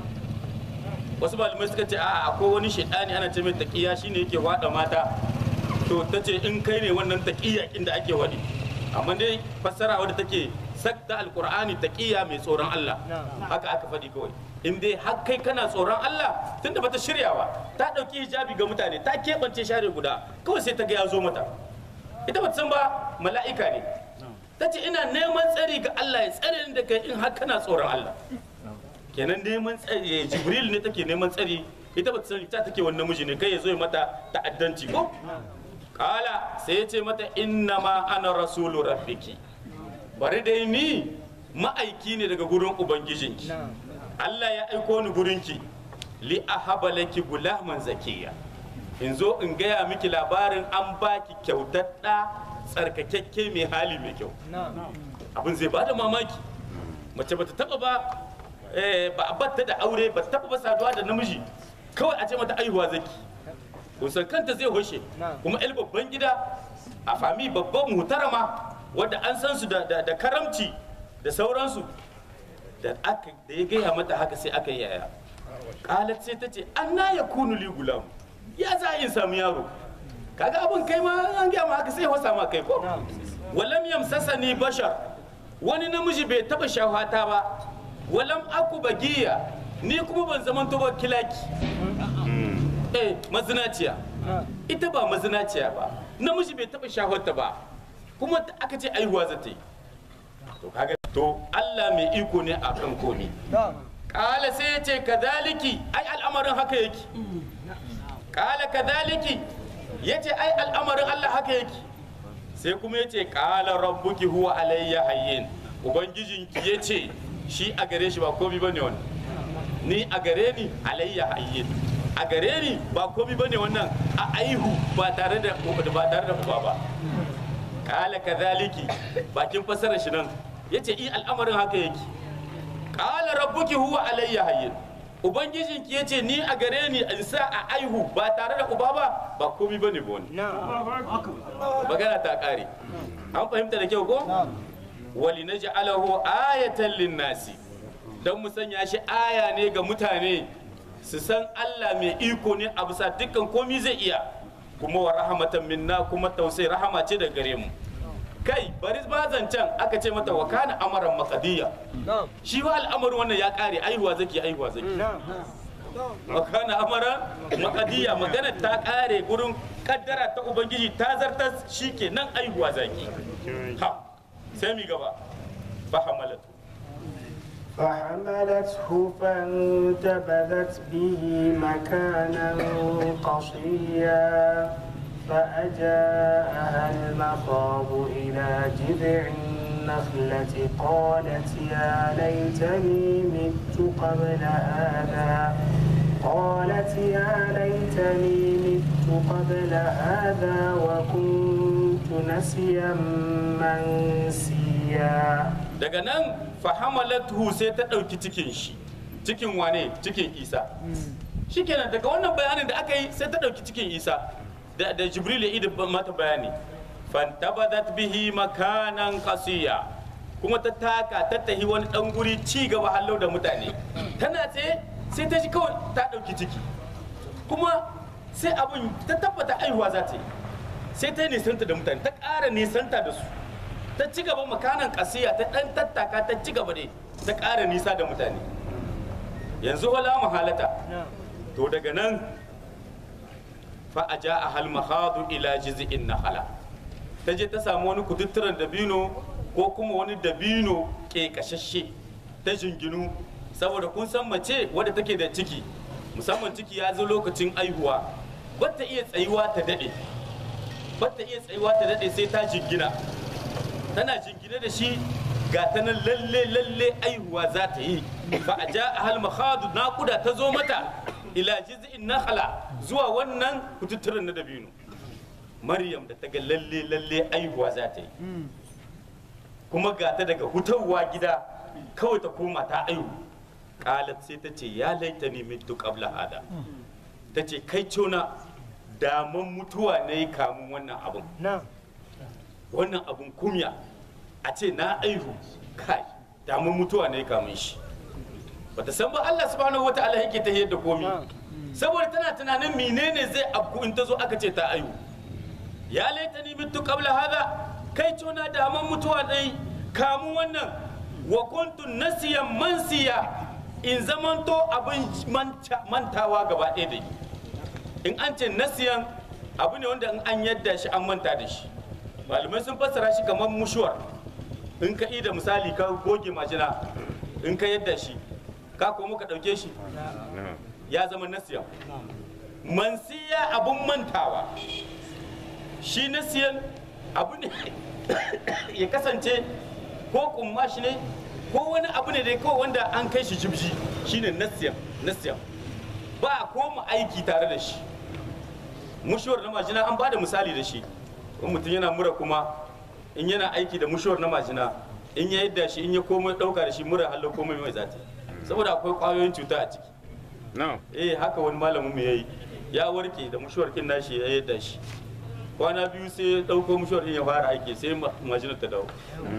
wasu malamai suka ce a akwai wani shaidani ana ce mai taqiya shine yake wada mata to ta ce in kai ne wannan taqiya inda ake wadi amma dai fassara wadda take sakta alqur'ani taqiya mai tsoron Allah haka aka faɗi kawai in dai har kai kana tsoron Allah tunda bata shirya ba ta ɗauki hijabi ga mutane ta keɓance share guda kawai sai ta ga ya zo mata ita bata san ba mala'ika ne ta ce ina neman tsari ga Allah ya tsare ni da kai in har kana tsoron Allah kenan neman tsari jibril ne take neman tsari ita bata sani ta take wani namiji ne kai ya zo ya mata ta'addanci ko kala sai ya ce mata inna ma ana rasulu rabbiki bari dai ni ma'aiki ne daga gurin ubangijinki Allah ya aiko ni gurinki li ahaba laki gulaman zakiya in zo in gaya miki labarin an baki kyautar da tsarkakakke mai hali mai kyau abin zai bada mamaki mace bata taba ba eh, ba a batta da aure ba taba ba saduwa da namiji kawai a ce mata aihuwa zaki kusan kanta zai hoshe kuma el babban gida a fami babban mutarama wadda an san su da, da, da karamci da sauransu da aka da ya gaya mata haka sai aka yi yaya kalat sai ta ce an na ya kunu li gulam ya za a in samu yaro kaga abin kai ma an gaya ma haka sai wasa ma kai ko walam yamsasani bashar wani namiji bai taba shahwata ba walam aku bagiya ni kuma ban zamanto ba kilaki eh mazinaciya ita ba mazinaciya ba namiji bai taba shaharta ba kuma aka ce aihuwa za ta yi to kaga to Allah mai iko ne akan komi kala sai ya ce kadhaliki ai al'amarin haka yake kala kadhaliki ya ce ai al'amarin Allah haka yake sai kuma ya ce kala rabbuki huwa alayya hayyin ubangijinki ya ce shi a gare shi ba komi bane wannan ni a gare ni alayya hayyin a gare ni ba komi bane wannan a aihu ba tare da ba tare da uba ba kala kadhaliki bakin fasarar shi nan yace i al'amarin haka yake kala rabbuki huwa alayya hayyin ubangijinki yace ni a gare ni in sa a aihu ba tare da uba ba ba komi bane ba wani magana ta kare an fahimta da kyau ko wali naj'alahu ayatan linnasi dan mu sanya shi aya ne ga mutane su san Allah mai iko ne a bisa dukkan komi zai iya kuma wa rahmatan minna kuma tausayi rahama ce da gare mu kai bari ba zancen aka ce mata wa kana amaran maqdiya shi wa al'amarin wannan ya kare aihuwa zaki aihuwa zaki wa kana amaran maqdiya magana ta kare gurin kaddara ta ubangiji ta zartar shikenan aihuwa zaki ha sai mi gaba fahamalatu فحملته فانتبذت به مكانا قصيا فأجاءها المخاض إلى جذع النخلة قالت يا ليتني مت قبل هذا قالت يا ليتني مت قبل هذا وكنت نسيا منسيا daga nan fahamalatu sai ta ɗauki cikin shi cikin wane cikin isa shikenan daga wannan bayanin da aka yi sai ta ɗauki cikin isa da, da jibril ya idi mata bayani fantabadat bihi makanan qasiya kuma ta taka ta tahi wani dan guri ci gaba hallau da mutane tana tsaye sai ta ji kawai ta ɗauki ciki kuma sai abin ta tabbata aihuwa za ta yi sai ta yi nisanta da mutane ta ƙara nisanta da su ta ci gaba makanan kasiya ta dan tattaka ta ci gaba ne ta ƙara nisa da mutane yanzu wala mahalata to daga nan fa a ja a hal mahadu ila jiz'in nahala ta je ta samu wani kututturen dabino ko kuma wani dabino ƙeƙashashe ta jinginu saboda kun san mace wadda take da ciki musamman ciki ya zo lokacin aihuwa ba ta iya tsayuwa ta daɗe ba ta iya tsayuwa ta daɗe sai ta jingina tana jingine da shi ga ta nan lalle lalle aihuwa za ta yi fa a ja a hal makhadu naƙuda ta zo mata ila jiz'in nakhala zuwa wannan kututturen na dabino maryam da ta ga lalle lalle aihuwa za ta yi kuma ga ta daga hutawa gida kawai ta koma ta aihu qalat sai ta ce ya laitani mitu qabla hada ta ce kai cona daman mutuwa ne kamun wannan abun wannan abun kumya a ce na aihu kai damun mutuwa ne kamun shi bata san ba Allah subhanahu wataala yake ta yadda komi saboda tana tunanin menene zai abku in ta zo aka ce ta aihu ya laitani mitu qabla hada kai cona daman mutuwa dai kamun wannan wa kuntu nasiyan mansiya in zamanto abin mantawa gaba ɗaya da in an ce nasiyan abu ne wanda in an yadda shi an manta da shi malamai sun fassara shi kamar mushuwar in ka da misali ka goge majina in ka yadda shi ka komo ka ɗauke shi ya zama nasiyan mansiya abun mantawa shi nasiyan abu ne ya kasance ko kumma shi ne ko wani abu ne dai kawai wanda an kai shi jibji shine nasiyan nasiyan ba a koma aiki tare da shi mushuwar na majina an ba da misali da shi in mutum yana mura kuma in yana aiki da mushuwar na majina in ya yadda shi in ya komai dauka da shi mura hallo komai mai zata saboda akwai kwayoyin cuta a ciki No. eh haka wani malamin mu yayi ya warke da mushuwar kin nashi ya yadda shi kwana biyu sai ya dauko mushuwar kin ya fara aiki sai majinar ta dawo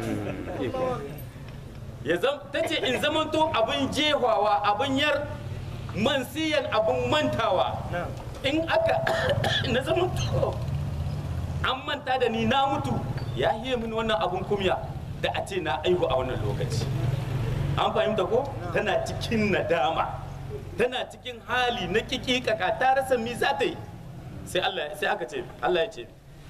ya zam ta ce in zamanto abin jehawa abin yar mansiyan abin mantawa in aka na zamanto an manta da ni na mutu ya hiye min wannan abin kumya da a ce na aihu a wannan lokaci an fahimta ko tana cikin nadama tana cikin hali na kikikaka ta rasa mi za ta yi sai Allah sai aka ce Allah ya ce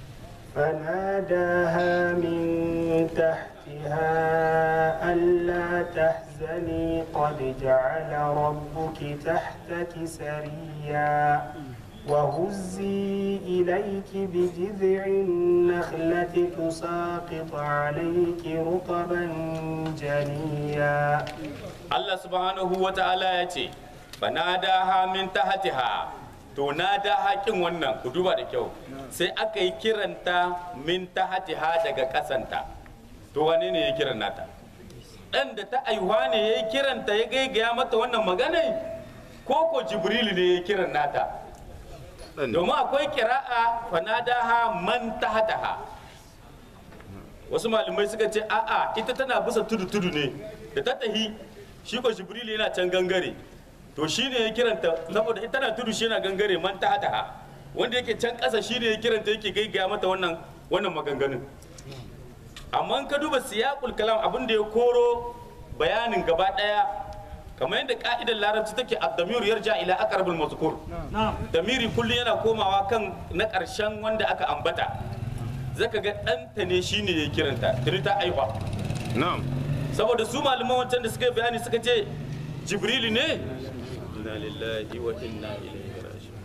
فناداها من تحتها ألا تحزني قد جعل ربك تحتك سريا وهزي إليك بجذع النخلة تساقط عليك رطبا جنيا Allah subhanahu wa ta'ala ya ce fanadaha min tahtiha to nada haƙin wannan ku duba da kyau sai aka yi kiranta min tahtiha daga ƙasanta to wane ne ya kiran nata dan da ta aihuwa ne ya yi kiranta ya gaigaya mata wannan magana ko ko jibrilu ne ya kiran nata domin akwai kira'a fanadaha man tahtaha wasu malamai suka ce a'a ita tana bisa tudu tudu ne da ta tahi shi ko jibrilu yana can gangare to shi ne ya kiranta saboda ita tana tudu shi yana gangare man tahtaha wanda yake can ƙasa shi ne ya kiranta yake gaigaya mata wannan wannan maganganun amma in ka duba siyaqul kalam abin da ya koro bayanin gaba daya kamar yadda ka'idar larabci take ad-damir yarja ila aqrabul mazkur damiri kullum yana komawa kan na ƙarshen wanda aka ambata zaka ga ɗanta ne shine ya kiranta tuni ta aiwa na'am saboda su malaman wancan da suka yi bayani suka ce jibrilu ne inna lillahi wa inna ilaihi raji'un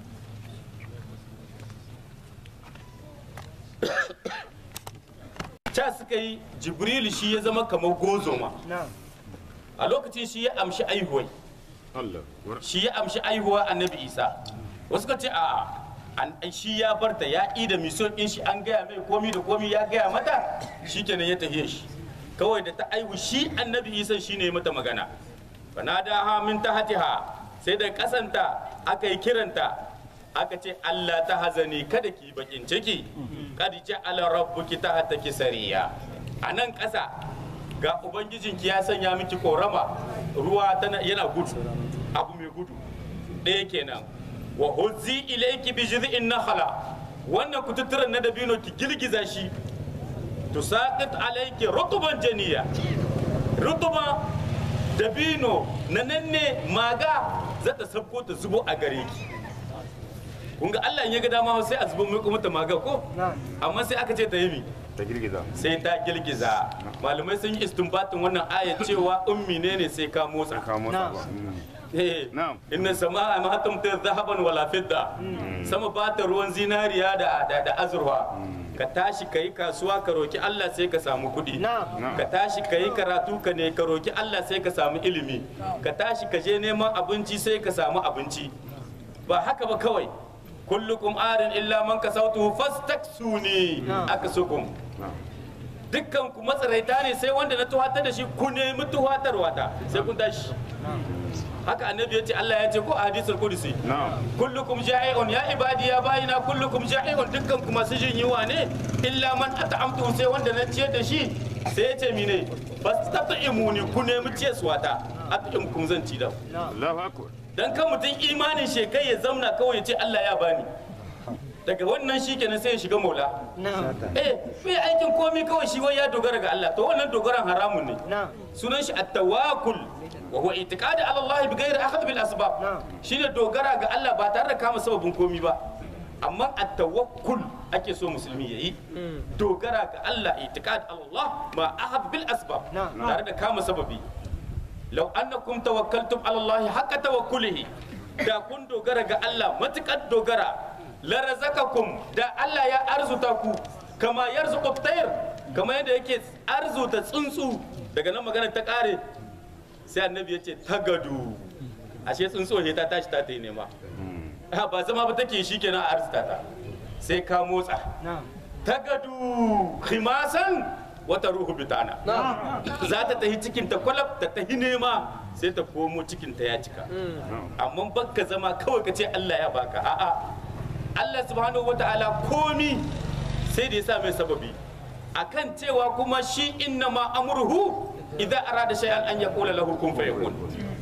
ca suka yi jibrilu shi ya zama kamar gozoma a lokacin shi ya amshi aihuwai Allah shi ya amshi aihuwa annabi isa wasu ka ce a an shi ya barta ya ƙi da mission ɗin shi an gaya mai komi da komi ya gaya mata shi kenan ya tafiye shi kawai da ta aihu shi annabi isa shi ne mata magana fanada ha min tahtiha sai da kasanta aka yi kiranta aka ce Allah ta hazani kada ki bakin ciki kad ja'ala rabbuki tahtaki sariya a nan ƙasa ga ubangijinki ya sanya miki korama ruwa tana yana gudu abu mai gudu ɗaya kenan wa huzzi ilayki bi jiz'in nakhla wannan kututturan na dabino ki girgiza shi tusaqit alayki rutuban janiya rutuba dabino na nan ne maga za ta sabko ta zubo a gare ki kun ga Allah in ya ga dama sai a zubo mai kuma ta maga ko amma sai aka ce ta yi mi ta girgiza sai ta girgiza malamai sun yi istinbatin wannan ayat cewa ummi ne ne sai ka motsa ka motsa ba Mm. Eh, Na'am. inna sama'a ma tumtir zahaban wala fidda sama ba ta ruwan zinariya da da, da azurfa ka tashi ka yi kasuwa ka roki Allah sai ka samu kuɗi ka tashi ka yi karatu ka ne ka roki Allah sai ka samu ilimi ka tashi ka je neman abinci sai ka samu abinci ba haka ba kawai kullukum arin illa man kasautu fastaksuni akasukum dukkan ku matsaraita ne sai wanda na tuhatar da shi ku nemi tuhatarwa ta sai kun tashi haka annabi ya ce Allah ya ce ko a hadisul qudsi na'am kullukum ja'i'un ya ibadi ya bayina kullukum ja'i'un dukkan ku masu jin yiwa ne illa man at'amtu sai wanda na ciyar da shi sai ya ce mine fastat'imuni ku nemi ciyarwa ta at'imkum zan ci da ku Allahu akbar dan kan mutum imanin shekai ya zamna kawai ya ce Allah ya bani daga wannan shi kenan sai ya shiga maula eh bai aikin komi kawai shi wai ya dogara ga Allah to wannan dogaran haramun ne sunan shi at-tawakkul wa huwa i'tiqadu ala Allah bi ghairi akhd bil asbab shine dogara ga Allah ba tare da kama sababin komi ba amma at-tawakkul ake so musulmi yayi dogara ga Allah i'tiqad ala Allah ma akhd bil asbab tare da kama sababi law annakum tawakkaltum ala Allah haqqa tawakkulihi da kun dogara ga Allah matukar dogara la razaqakum da Allah ya arzuta ku kama yarzuqu tayr kama yadda yake arzuta tsuntsu daga nan magana ta kare sai annabi ya ce tagadu ashe tsuntsu he ta tashi ta ta yi nema Ah, ba zama ba take shi kenan a arzuta ta sai ka motsa tagadu khimasan wata ruhu bitana za ta tahi cikin ta kwalab ta tahi nema sai ta komo cikin ta ya cika amma bakka zama kawai ka ce Allah ya baka a'a Allah subhanahu wata'ala komi sai da ya sa mai sababi akan cewa kuma shi inna ma amruhu idza arada shay'an an yaqula lahu kun fayakun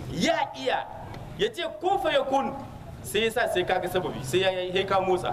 ya iya ya ce kun fayakun sai ya sa sai kaga sababi sai ya yi ka motsa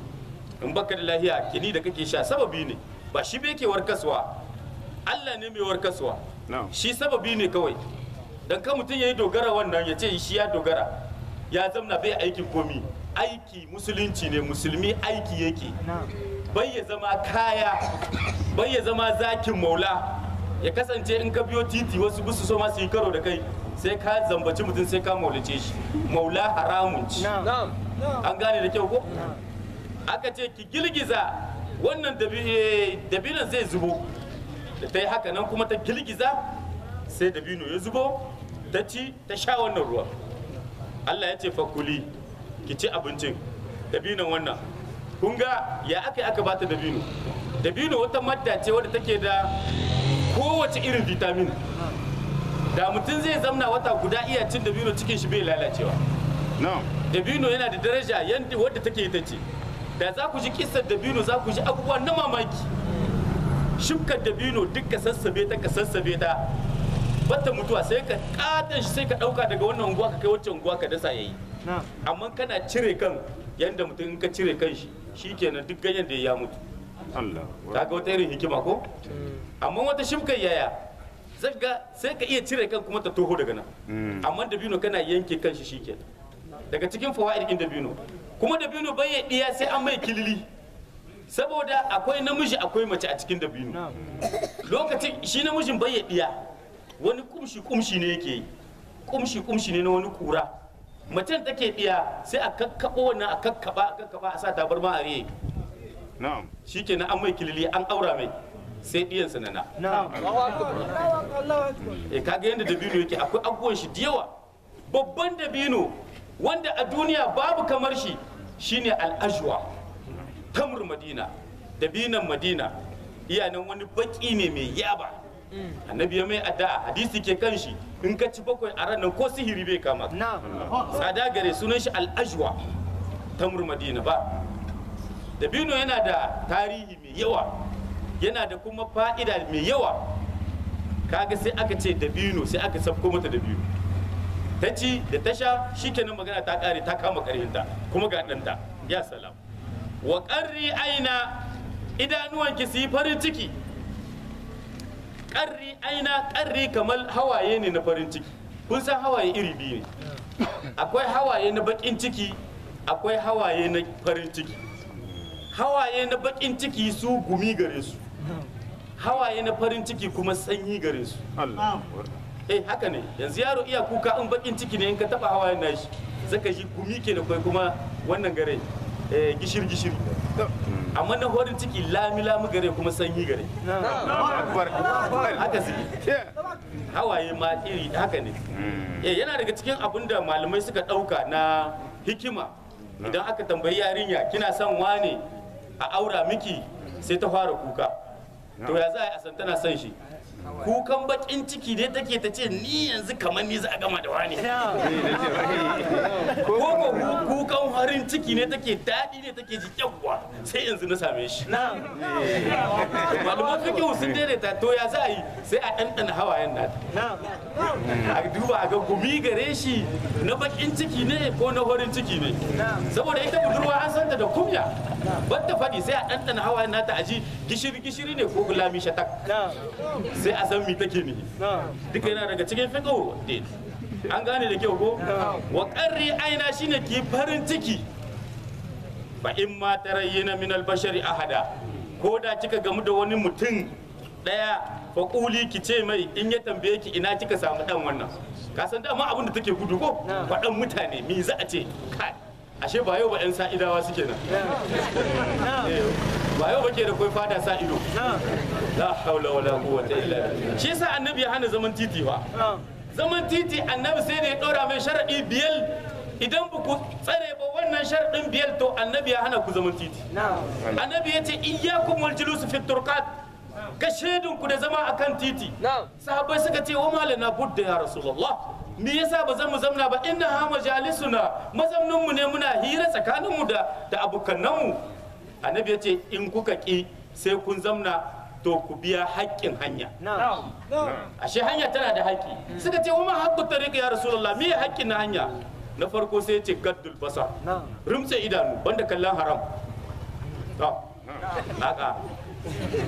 in baka da lahiya kini da kake sha sababi ne ba shi bai ke warkaswa Allah ne mai warkaswa na'am shi sababi ne kawai dan kan mutum ya yi dogara wannan ya ce shi ya dogara ya zamna bai aikin komi aiki musulunci ne musulmi aiki yake bai ya zama kaya bai ya zama zakin maula ya kasance in ka biyo titi wasu bisu so masu yi karo da kai sai ka zambaci mutum sai ka maulace shi maula haramun ci an gane da kyau ko aka ce ki girgiza wannan dabi- eh, dabinon zai zubo da ta yi haka nan kuma ta girgiza sai dabino ya zubo ta ci ta sha wannan ruwa Allah ya ce fakuli ki ci abincin dabinon wannan kun ga ya aka yi aka bata dabino dabino wata madda ce wadda take da kowace irin vitamin da mutum zai zamna wata guda iya cin dabino cikin shi bai lalacewa na'am dabino yana da daraja yadda wadda take ita ce da za ku ji kisar dabino za ku ji abubuwa na mamaki shukar dabino duk ka sassabe ta ka sassabe ta bata mutuwa sai ka katon shi sai ka dauka daga wannan unguwa ka kai wacce unguwa ka dasa yayi amma kana cire kan yadda mutum in ka cire kan shi shikenan duk ganyen da ya mutu Allah kaga wata irin hikima ko amma wata shimkar yaya zaga sai ka iya cire kan kuma ta toho daga nan Mm. amma dabino kana yanke kan shi shikenan daga cikin fawaid din dabino kuma dabino bai ya diya sai an mai kilili saboda akwai namiji akwai mace a cikin dabino lokacin shi namijin bai ya diya wani kumshi kumshi ne yake yi kumshi kumshi ne na wani kura macen take diya sai a kakkabo wannan a kakkaba a kakkaba a sa tabarma a riye na'am shikenan an mai kilili an aura mai sai diyan sanana e kaga yadda dabino yake akwai abubuwan shi da yawa babban dabino wanda a duniya babu kamar shi shine al'ajwa tamur madina dabinan madina iyanan wani baki ne mai yaba annabi ya mai addu'a hadisi ke kan shi in ka ci bakwai a ranar ko sihiri bai kama ka. tsada gare sunan shi al'ajwa tamur madina ba dabino yana da tarihi mai yawa yana da kuma fa'ida mai yawa kaga sai aka ce dabino sai aka sabko mata dabino ta ci da ta sha shikenan magana ta kare ta kama karhinta kuma ga ɗanta ya salam wa ƙarri aina idanuwanki su yi farin ciki ƙarri aina ƙarri kamar hawaye ne na farin ciki kun san hawaye iri biyu ne akwai hawaye na baƙin ciki akwai hawaye na farin ciki hawaye na baƙin ciki su gumi gare su hawaye na farin ciki kuma sanyi gare su Allah eh haka ne yanzu yaro iya kuka in bakin ciki ne in ka taba hawayen nashi zaka ji gumi ke da kai kuma wannan gare eh gishir gishiri amma na farin ciki lami lami gare kuma sanyi gare akbar haka suke hawaye ma iri haka ne eh yana daga cikin abin da malamai suka ɗauka na hikima idan aka tambayi yarinya kina son wane a aura miki sai ta fara kuka to ya za a yi a san tana son shi kukan bakin ciki ne take ta ce ni yanzu kamar ni za a gama da wani ko ko ku- kukan farin ciki ne take daɗi ne take ji yawwa sai yanzu na same shi malaman fikihu sun daidaita to ya za a yi sai a ɗanɗana hawayen nata a duba a ga gumi gare shi na bakin ciki ne ko na farin ciki ne saboda ita budurwa an santa da kumya ban ta faɗi sai a ɗanɗana hawayen nata a ji gishiri gishiri ne ko gulami shatak sai a san mi take nihi duka yana daga cikin fiqh din an gane da kyau ko wa qarri aina shine ki farin ciki fa in ma tarayyana min al-bashari ahada ko da kika gamu da wani mutum daya fa quli ki ce mai in ya tambaye ki ina kika samu dan wannan ka san dama abin da take gudu ko faɗan mutane me za a ce kai ashe ba yau ba yan sa'idawa suke nan Eh, ba yau ba ke da kai fada sa ido la haula wala quwwata illa billah shi yasa annabi ya hana zaman titi ba zaman titi annabi sai da ya dora mai sharadi biyar idan ba ku tsare ba wannan sharadin biyar to annabi ya hana ku zaman titi annabi ya ce iyyakum wal julus fi turqat ka shaidun ku da zama akan titi sahabbai suka ce wa malana budda ya rasulullah me yasa ba zan mu zamna ba inna ha majalisuna mazamnin mu ne muna hira tsakanin mu da da abokanan mu annabi ya ce in kuka ki sai kun zamna to ku biya haƙƙin hanya ashe hanya tana da haƙƙi suka ce wa ma haqqu tariq ya rasulullah me haƙƙin na hanya na farko sai ya ce gaddul basar rumtse idanu banda kallon haram to naka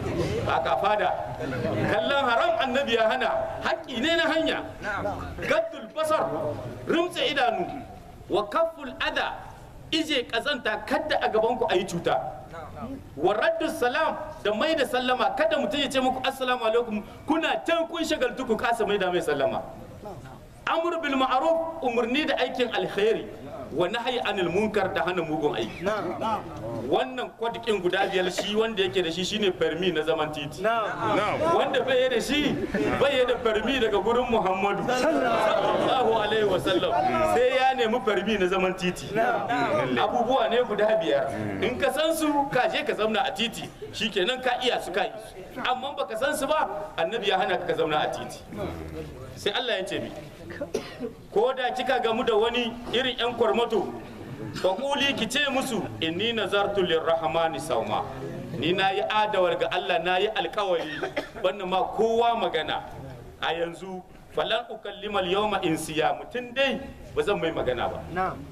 ba ka fada kallon haram annabi ya hana haƙƙi ne na hanya gaddul basar rumtse idanu wa kafful ada ije kazanta kadda a gaban ku ayi cuta wa raddu salam da mai da sallama kada mutum ya ce muku assalamu alaikum kuna can kun shagaltu ku kasa mai da mai sallama amr bil ma'ruf umarni da aikin alkhairi wa nahyi anil munkar da hana mugun aiki wannan kwadikin guda biyar shi wanda yake da shi shine permi na zaman titi na'am wanda bai da shi bai da farmi daga gurin muhammadu sallallahu alaihi wasallam sai ya nemi farmi na zaman titi abubuwa ne guda biyar in ka san su ka je ka zauna a titi shikenan ka iya su ka yi su amma baka san su ba annabi ya hana ka ka zauna a titi sai Allah ya ce mi ko da kika gamu da wani irin yan kwarmato faƙuli ki ce musu inni nazartu lirrahmani sauma ni na yi adawar ga Allah na yi alkawari wannan ma kowa magana a yanzu falan ukallimal yawma insiya mutum dai ba zan mai magana ba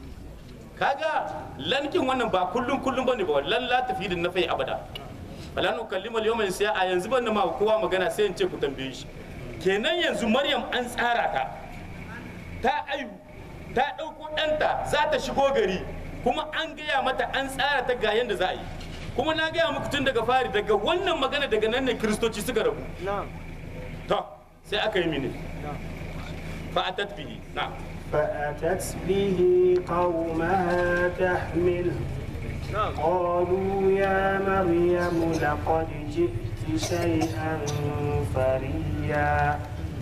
kaga lankin wannan ba kullum kullum bane ba lan la tafi da nafai abada falan ukallimal yawma insiya a yanzu ban ma kowa magana sai in ce ku tambaye shi kenan yanzu maryam an tsara ta ta aihu ta ɗauko ɗanta za ta shigo gari kuma an gaya mata an tsara ta ga yadda za a yi kuma na gaya muku tun daga fari daga wannan magana daga nan ne kiristoci suka rabu to sai aka yi mini fa a tatbihi na فأتت به قومها تحمله قالوا يا مريم لقد جئت شيئا فريا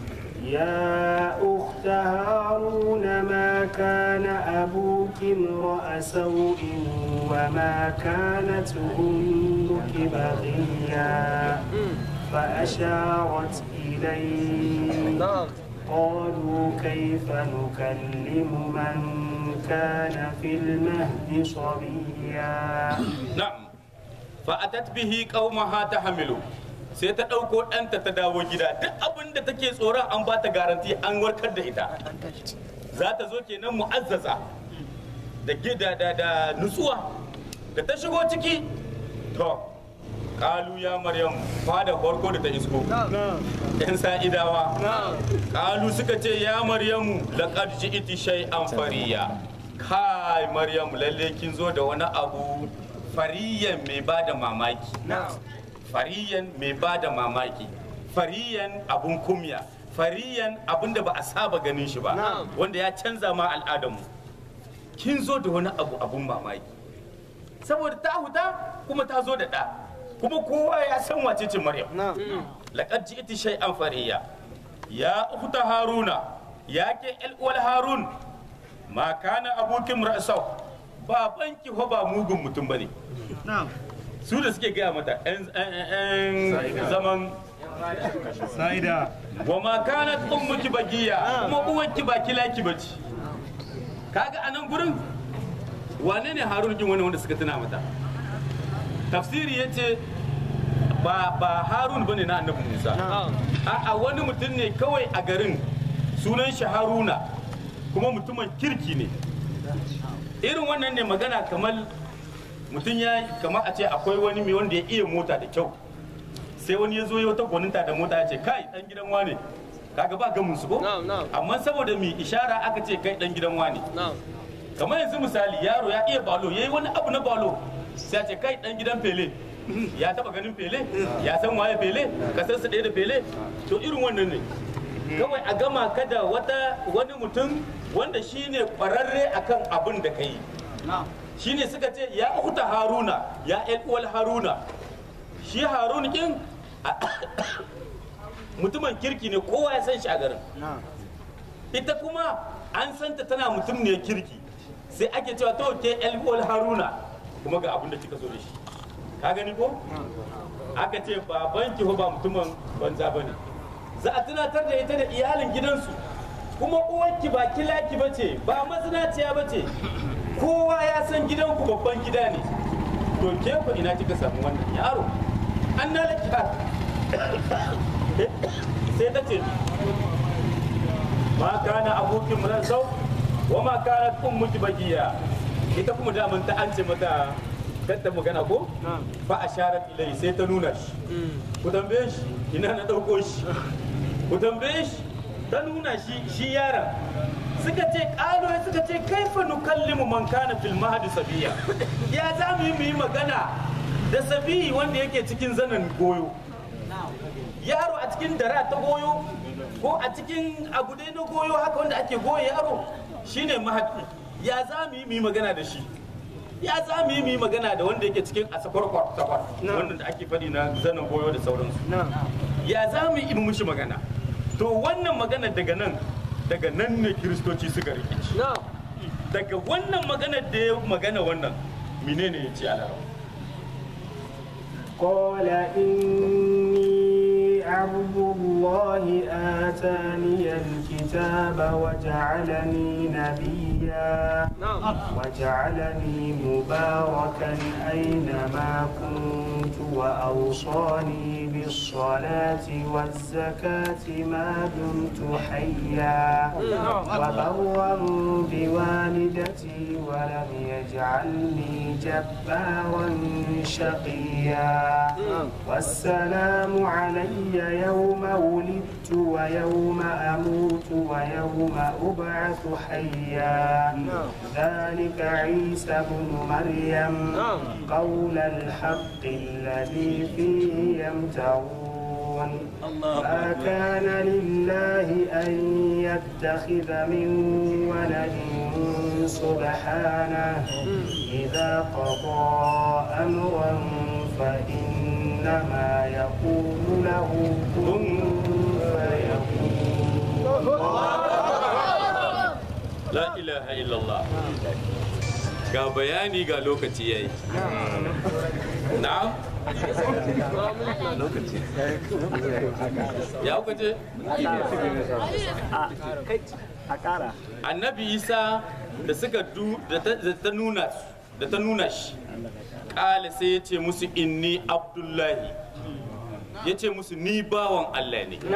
يا أخت هارون ما كان أبوك امرأ سوء وما كانت أمك بغيا فأشارت إليه قالوا كيف نكلم من كان في المهد صبيا na'am fa a tatbihi qaumaha tahmilu sai ta ɗauko ɗanta ta dawo gida duk abin da take tsoron an ba ta garanti an warkar da ita za ta zo kenan mu'azzaza da gida da da nutsuwa da ta shigo ciki to kalu ya maryam fada farko da ta isko yan sa'idawa kalu suka ce ya maryamu laqad ji'ti shay'an fariya kai maryamu lalle kin zo da wani abu fariyan mai bada mamaki fariyan mai bada mamaki fariyan abun kumya fariyan abun da ba a saba ganin shi ba wanda ya canza ma al'adamu kin zo da wani abu abun mamaki saboda ta huta kuma ta zo da ɗa kuma kowa ya san wace ce maryam laqad ji'ti shay'an fariya ya ukhta haruna ya ke el uwal harun ma kana abukin ra'sau babanki fa ba mugun mutum bane su da suke gaya mata yan zaman Sa'ida. wa ma kanat ummuki bagiya kuma uwanki ba kilaki bace kaga anan gurin wane ne harun kin wani wanda suka tuna mata tafsiri yace ba ba harun bane na annabi musa a wani mutum ne kawai a garin sunan shi haruna kuma mutumin kirki ne irin wannan ne magana kamar mutum ya kamar a ce akwai wani mai wanda ya iya mota da kyau sai wani ya zo ya wata gwaninta da mota ya ce kai dan gidan wane kaga ba gamin su ko amma saboda mai ishara aka ce kai dan gidan wane kamar yanzu misali yaro ya iya balo yayi wani abu na balo sai a ce kai dan gidan fele ya taba ganin fele ya san waye fele kasar su ɗaya da fele to irin wannan ne kawai a gama kada wata wani mutum wanda shine kwararre akan abin da kai shine suka ce ya ukhta haruna ya el uwal haruna shi harun kin mutumin kirki ne kowa ya san shi a garin ita kuma an santa tana mutum ne kirki sai ake cewa to ke el uwal haruna kuma ga abin da kika so da shi ka gani ko aka ce baban ki ba mutumin banza bane za a tunatar da ita da iyalin gidansu kuma uwarki ba kilaki bace ba mazinaciya bace kowa ya san gidanku babban gida ne to ke ku ina kika samu wannan yaro an na laki sai ta ce ma kana abokin mu sau wa ma kana ummuki bagiya ita kuma daman ta an ce mata kanta magana ko fa asharat ilai sai ta nuna shi ku tambaye shi ina na dauko shi ku tambaye shi ta nuna shi shi yaron suka ce ƙalo suka ce kaifa nukallimu man kana fil mahdi sabiya ya za mu yi mu yi magana da sabiyi wanda yake cikin zanen goyo yaro a cikin dara ta goyo ko a cikin abu dai na goyo haka wanda ake goyo yaro shine mahadi ya za mu yi mu yi magana da shi ya za mu yi mu yi magana da wanda yake cikin asakwarkwar takwar wanda da ake faɗi na zanen goyo da sauransu ya za mu yi mu mushi magana to wannan magana daga nan daga nan ne kiristoci suka rikici daga wannan magana da ya magana wannan menene ya ce a larabci قال إني عبد الله آتاني الكتاب وجعلني نبيا وجعلني مباركا أينما كنت وأوصاني بالصلاة والزكاة ما دمت حيا وبرا بوالدتي ولم يجعلني جبارا شقيا والسلام علي يوم ولدت ويوم أموت ويوم أبعث حيا ذلك عيسى بن مريم قول الحق الذي فيه يمترون ما كان لله أن يتخذ من ولد سبحانه إذا قضى أمرا فإنما يقول له كن فيكون la ilaha illallah ga bayani ga lokaci yayi na'am ya kuka ce annabi isa da suka du da ta- da ta nuna da ta nuna shi kala sai ya ce musu inni abdullahi ya ce musu ni bawan allah ne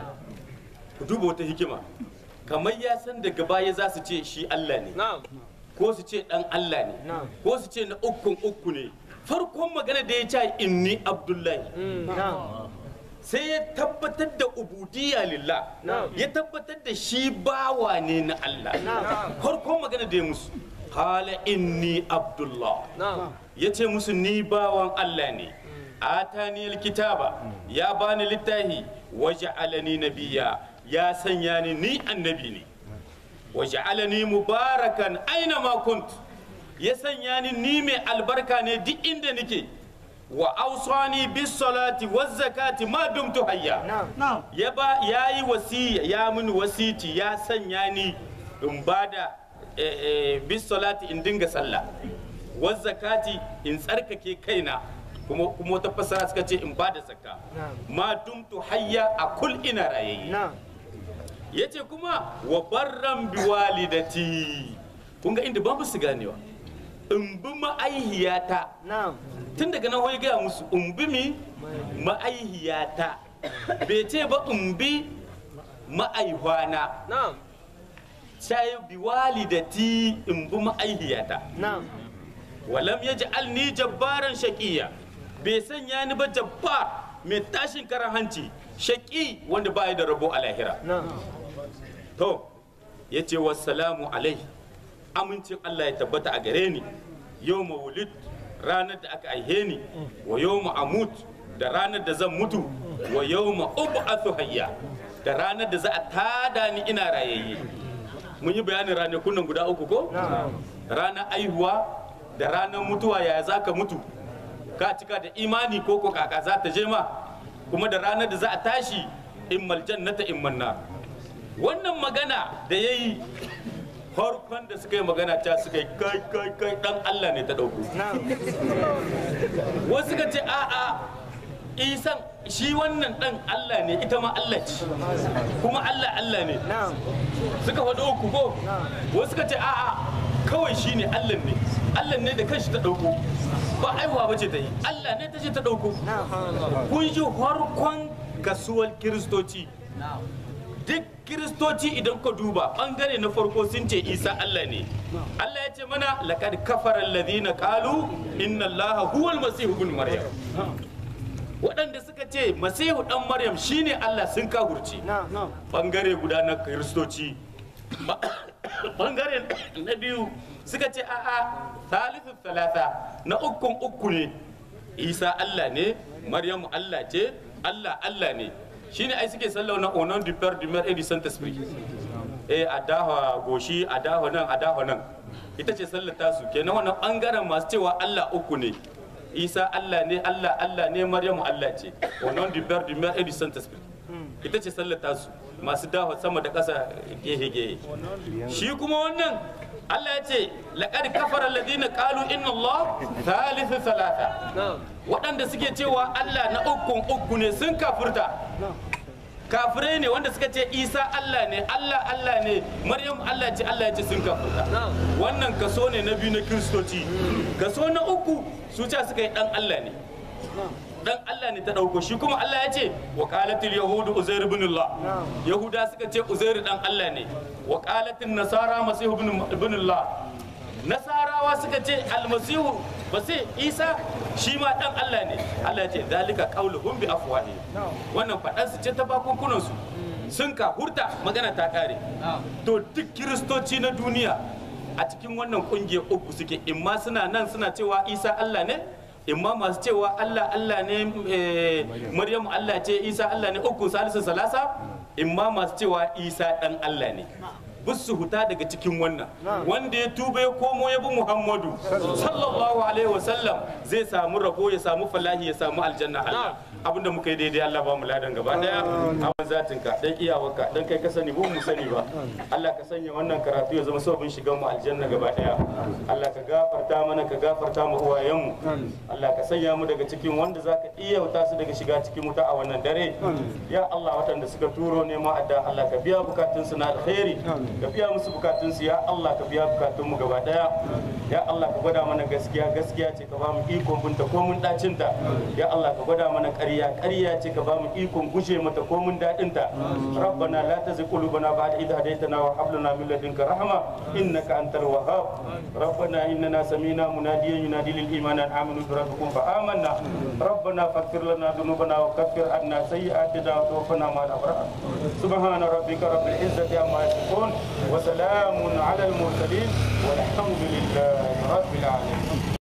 ku duba wata hikima kamar ya san daga baya za su ce shi allah ne ko su ce dan allah ne ko su ce na ukun uku ne farkon magana da ya ce inni abdullahi sai ya tabbatar da ubudiyya lillah ya tabbatar da shi bawa ne na Allah farkon magana da ya musu qala inni abdullah ya ce musu ni bawan Allah ne atani alkitaba ya bani littahi waja'alani nabiyya ya sanya ni ni annabi ne waja'alani mubarakan aina ma kunt ya sanya ni ni mai albarka ne duk inda nake wa ausani bis salati waz zakati ma dumtu hayya ya ba yayi wasiya ya mini wasiti ya sanya ni in bada eh, eh, bis salati in dinga sallah waz zakati in tsarkake kaina kuma kuma wata fasara suka ce in bada zakka ma dumtu hayya a kul ina rayayye yace kuma wa barran bi walidati kun ga inda ba mu su ganewa in bi ma'aihiyata tun daga nan wai gaya musu in bi mi ma'aihiyata bai ce ba in bi ma'aihwana sai bi walidati in bi ma'aihiyata walam ya ji alni jabbaran shaƙiya bai sanya ni ba jabbar mai tashin karan hanci shaƙi wanda ba da rabo a lahira to ya ce wassalamu alai amincin Allah ya tabbata a gare ni yau mawulid ranar da aka aihe ni wa yau amut da ranar da zan mutu wa yau ma'ubu hayya da ranar da za a tada ni ina rayayye mun yi bayanin ranakun nan guda uku ko ranar aihuwa da ranar mutuwa yaya za ka mutu ka cika da imani ko ko kaka za ta je ma kuma da ranar da za a tashi in maljannata in manna wannan magana da ya yi farkon da suka yi magana ta suka yi kai kai kai dan Allah ne ta dauko wasu suka ce a a isan shi wannan dan Allah ne ita ma Allah ce kuma Allah Allah ne suka faɗi uku ko wasu suka ce a a kawai shi ne Allah ne Allah ne da kanshi ta dauko ba aihuwa bace ta yi Allah ne ta ce ta dauko kun ji farkon kasuwar kiristoci duk kiristoci idan ka duba bangare na farko sun ce isa allah ne allah ya ce mana laqad kafara alladhina qalu inna allaha huwal masih ibn maryam waɗanda suka ce masihu dan maryam shine allah sun kahurce bangare guda na kiristoci Ba- bangare na biyu suka ce a'a thalithu talata na ukun uku ne isa allah ne maryamu allah ce allah allah ne shine ai suke sallau na onon du père du mère et du saint esprit eh a dawa goshi a dawa nan a dawa nan ita ce sallar tasu kenan wannan bangaren masu cewa allah uku ne isa allah ne allah allah ne maryamu allah ce onon du père du mère et du saint esprit ita ce sallar tasu masu dawa sama da ƙasa gehe-gehe shi kuma wannan Allah ya ce laqad kafara alladhina qalu inna Allah thalithu thalatha waɗanda suke cewa Allah na ukun uku ne sun kafirta kafirai ne wanda suka ce Isa Allah ne Allah Allah ne Maryam Allah ce Allah ya ce sun kafirta wannan kaso ne na biyu na kiristoci kaso na uku su ce suka yi dan Allah ne dan Allah ne ta dauko shi kuma Allah ya ce wa qalatil yahudu uzair ibn Allah yahuda suka ce uzair dan Allah ne wa qalatil nasara masih ibn ibn Allah nasarawa suka ce almasihu ba sai isa shi ma dan Allah ne Allah ya ce zalika qauluhum bi afwahi wannan fadan su ce ta bakunkunan su sun ka hurta magana ta kare to duk kiristoci na duniya a cikin wannan kungiyar uku suke imma suna nan suna cewa isa Allah ne imma masu cewa Allah Allah ne eh, Maryamu Allah ce Isa Allah ne uku salisu salasa imma masu cewa Isa dan Allah ne su huta daga cikin wannan wanda ya tuba ya komo ya bi Muhammadu sallallahu alaihi wasallam zai samu rabo ya samu falahi ya samu aljanna Allah abinda muka yi daidai Allah ba mu ladan gaba daya abin zatinka dan iyawarka dan kai ka sani mu mu sani ba Allah ka sanya wannan karatu ya zama sabon shigan mu aljanna gaba daya Allah ka gafarta mana ka gafarta mu uwayenmu Allah ka sanya mu daga cikin wanda zaka iya wuta su daga shiga cikin wuta a wannan dare ya Allah waɗanda suka turo ne ma adda Allah ka biya bukatun su na alkhairi ka biya musu bukatun su ya Allah ka biya bukatun mu gaba daya ya Allah ka gwada mana gaskiya gaskiya ce ka ba mu ikon binta ko mun dacin ta ya Allah ka gwada mana ƙarya ƙarya ce ka ba mu ikon gushe mata ko mun dadin ta rabbana la tazigh qulubana ba'da idh hadaytana wa hab lana min ladunka rahma innaka antal wahhab ربنا إننا سمينا مناديا ينادي للإيمان أن آمنوا بربكم فآمنا ربنا فاغفر لنا ذنوبنا وكفر عنا سيئاتنا وتوفنا مع الأبرار سبحان ربك رب العزة عما يصفون وسلام على المرسلين والحمد لله رب العالمين